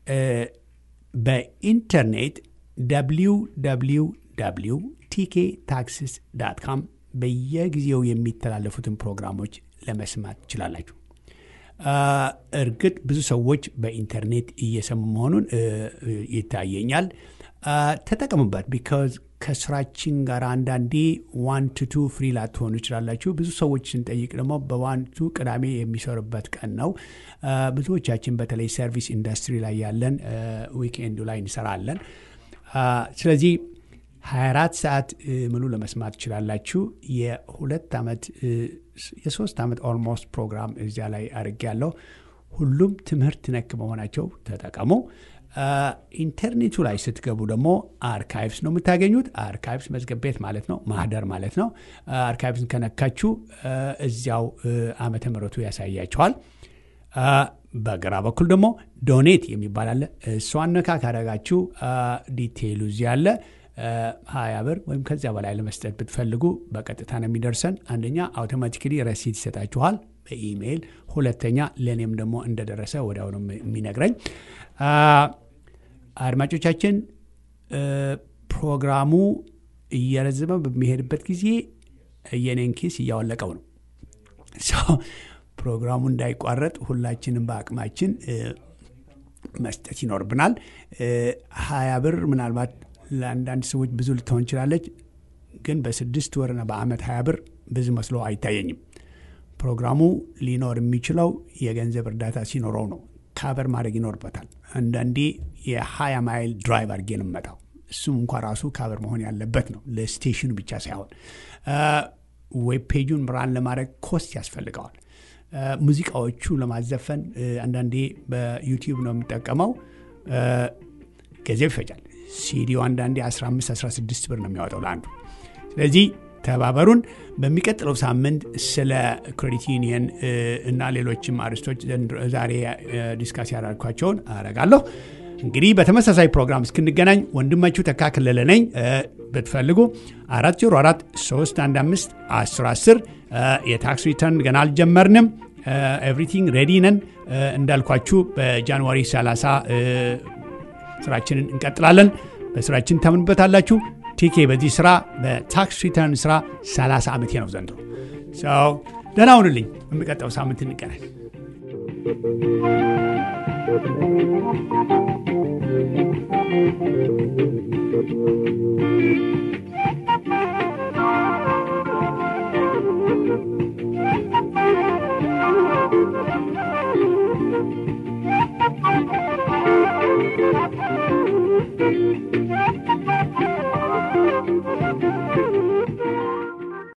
በኢንተርኔት ደብሊው ደብሊው ደብሊው ቲኬ ታክስስ ዳት ካም በየጊዜው የሚተላለፉትን ፕሮግራሞች ለመስማት ትችላላችሁ። እርግጥ ብዙ ሰዎች በኢንተርኔት እየሰሙ መሆኑን ይታየኛል። ተጠቀሙበት። ቢካዝ ከስራችን ጋር አንዳንዴ ዋን ቱ ቱ ፍሪ ላትሆኑ ይችላላችሁ። ብዙ ሰዎች ስንጠይቅ ደግሞ በዋን ቱ ቅዳሜ የሚሰሩበት ቀን ነው። አ፣ ብዙዎቻችን በተለይ ሰርቪስ ኢንዱስትሪ ላይ ያለን አ፣ ዊክኤንዱ ላይ እንሰራለን። አ፣ ስለዚህ 24 ሰዓት እ፣ ሙሉ ለመስማት ትችላላችሁ። የሁለት ዓመት እ፣ የሶስት ዓመት ኦልሞስት ፕሮግራም እዚያ ላይ አድርጌያለሁ። ሁሉም ትምህርት ነክ መሆናቸው ተጠቀሙ። አ፣ ኢንተርኔቱ ላይ ስትገቡ ደግሞ አርካይቭስ ነው የምታገኙት። አርካይቭስ መዝገብ ቤት ማለት ነው፣ ማህደር ማለት ነው። አ፣ አርካይቭስን ከነካችሁ አ፣ እዚያው እ፣ ዓመተ ምሕረቱ ያሳያችኋል። አ፣ በግራ በኩል ደግሞ ዶኔት የሚባል አለ። እሷን ነካ ካደረጋችሁ አ፣ ዲቴይሉ እዚህ አለ። አ፣ ሀያ ብር ወይም ከዚያ በላይ ለመስጠት ብትፈልጉ በቀጥታ ነው የሚደርሰን። አንደኛ አውቶማቲክሊ ረሲት ይሰጣችኋል በኢሜይል፣ ሁለተኛ ለእኔም ደግሞ እንደደረሰ ወዲያው ነው የሚነግረኝ። አ፣ አድማጮቻችን እ፣ ፕሮግራሙ እየረዘመ በሚሄድበት ጊዜ የኔን ኪስ እያወለቀው ነው። ሶ ፕሮግራሙ እንዳይቋረጥ ሁላችንም በአቅማችን እ፣ መስጠት ይኖርብናል። እ፣ ሀያ ብር ምናልባት ለአንዳንድ ሰዎች ብዙ ልትሆን ይችላለች፣ ግን በስድስት ወርና በአመት ሀያ ብር ብዙ መስሎ አይታየኝም። ፕሮግራሙ ሊኖር የሚችለው የገንዘብ እርዳታ ሲኖረው ነው። ካቨር ማድረግ ይኖርበታል። አንዳንዴ የሀያ ማይል ድራይቭ አድርጌ ነው የምመጣው። እሱም እንኳ ራሱ ካቨር መሆን ያለበት ነው፣ ለስቴሽኑ ብቻ ሳይሆን ዌብ ፔጁን ብራን ለማድረግ ኮስት ያስፈልገዋል። አ፣ ሙዚቃዎቹ ለማዘፈን እ፣ አንዳንዴ በዩቲዩብ ነው የምጠቀመው፣ አ፣ ገንዘብ ይፈጃል። ሲዲው አንዳንዴ 15 16 ብር ነው የሚያወጣው ለአንዱ። ስለዚህ ተባበሩን። በሚቀጥለው ሳምንት ስለ ክሬዲት ዩኒየን እ፣ እና ሌሎችም አርስቶች ዘንድሮ- ዛሬ እ፣ ዲስካስ ያደርኳቸውን አረጋለሁ። እንግዲህ በተመሳሳይ ፕሮግራም እስክንገናኝ ወንድማችሁ ተካ ከለለ ነኝ። እ፣ ብትፈልጉ 404 315 1010 የታክስ ሪተርን ገና አልጀመርንም። ኤቭሪቲንግ ሬዲ ነን። እ፣ እንዳልኳችሁ በጃንዋሪ 30 እ፣ ስራችንን እንቀጥላለን። በስራችን ታምንበታላችሁ። ቲኬ በዚህ ስራ በታክስ ሪተርን ስራ 30 ዓመቴ ነው ዘንድሮ። ሰው ደህና ሁኑልኝ። በሚቀጥለው ሳምንት እንገናኝ። Thank you.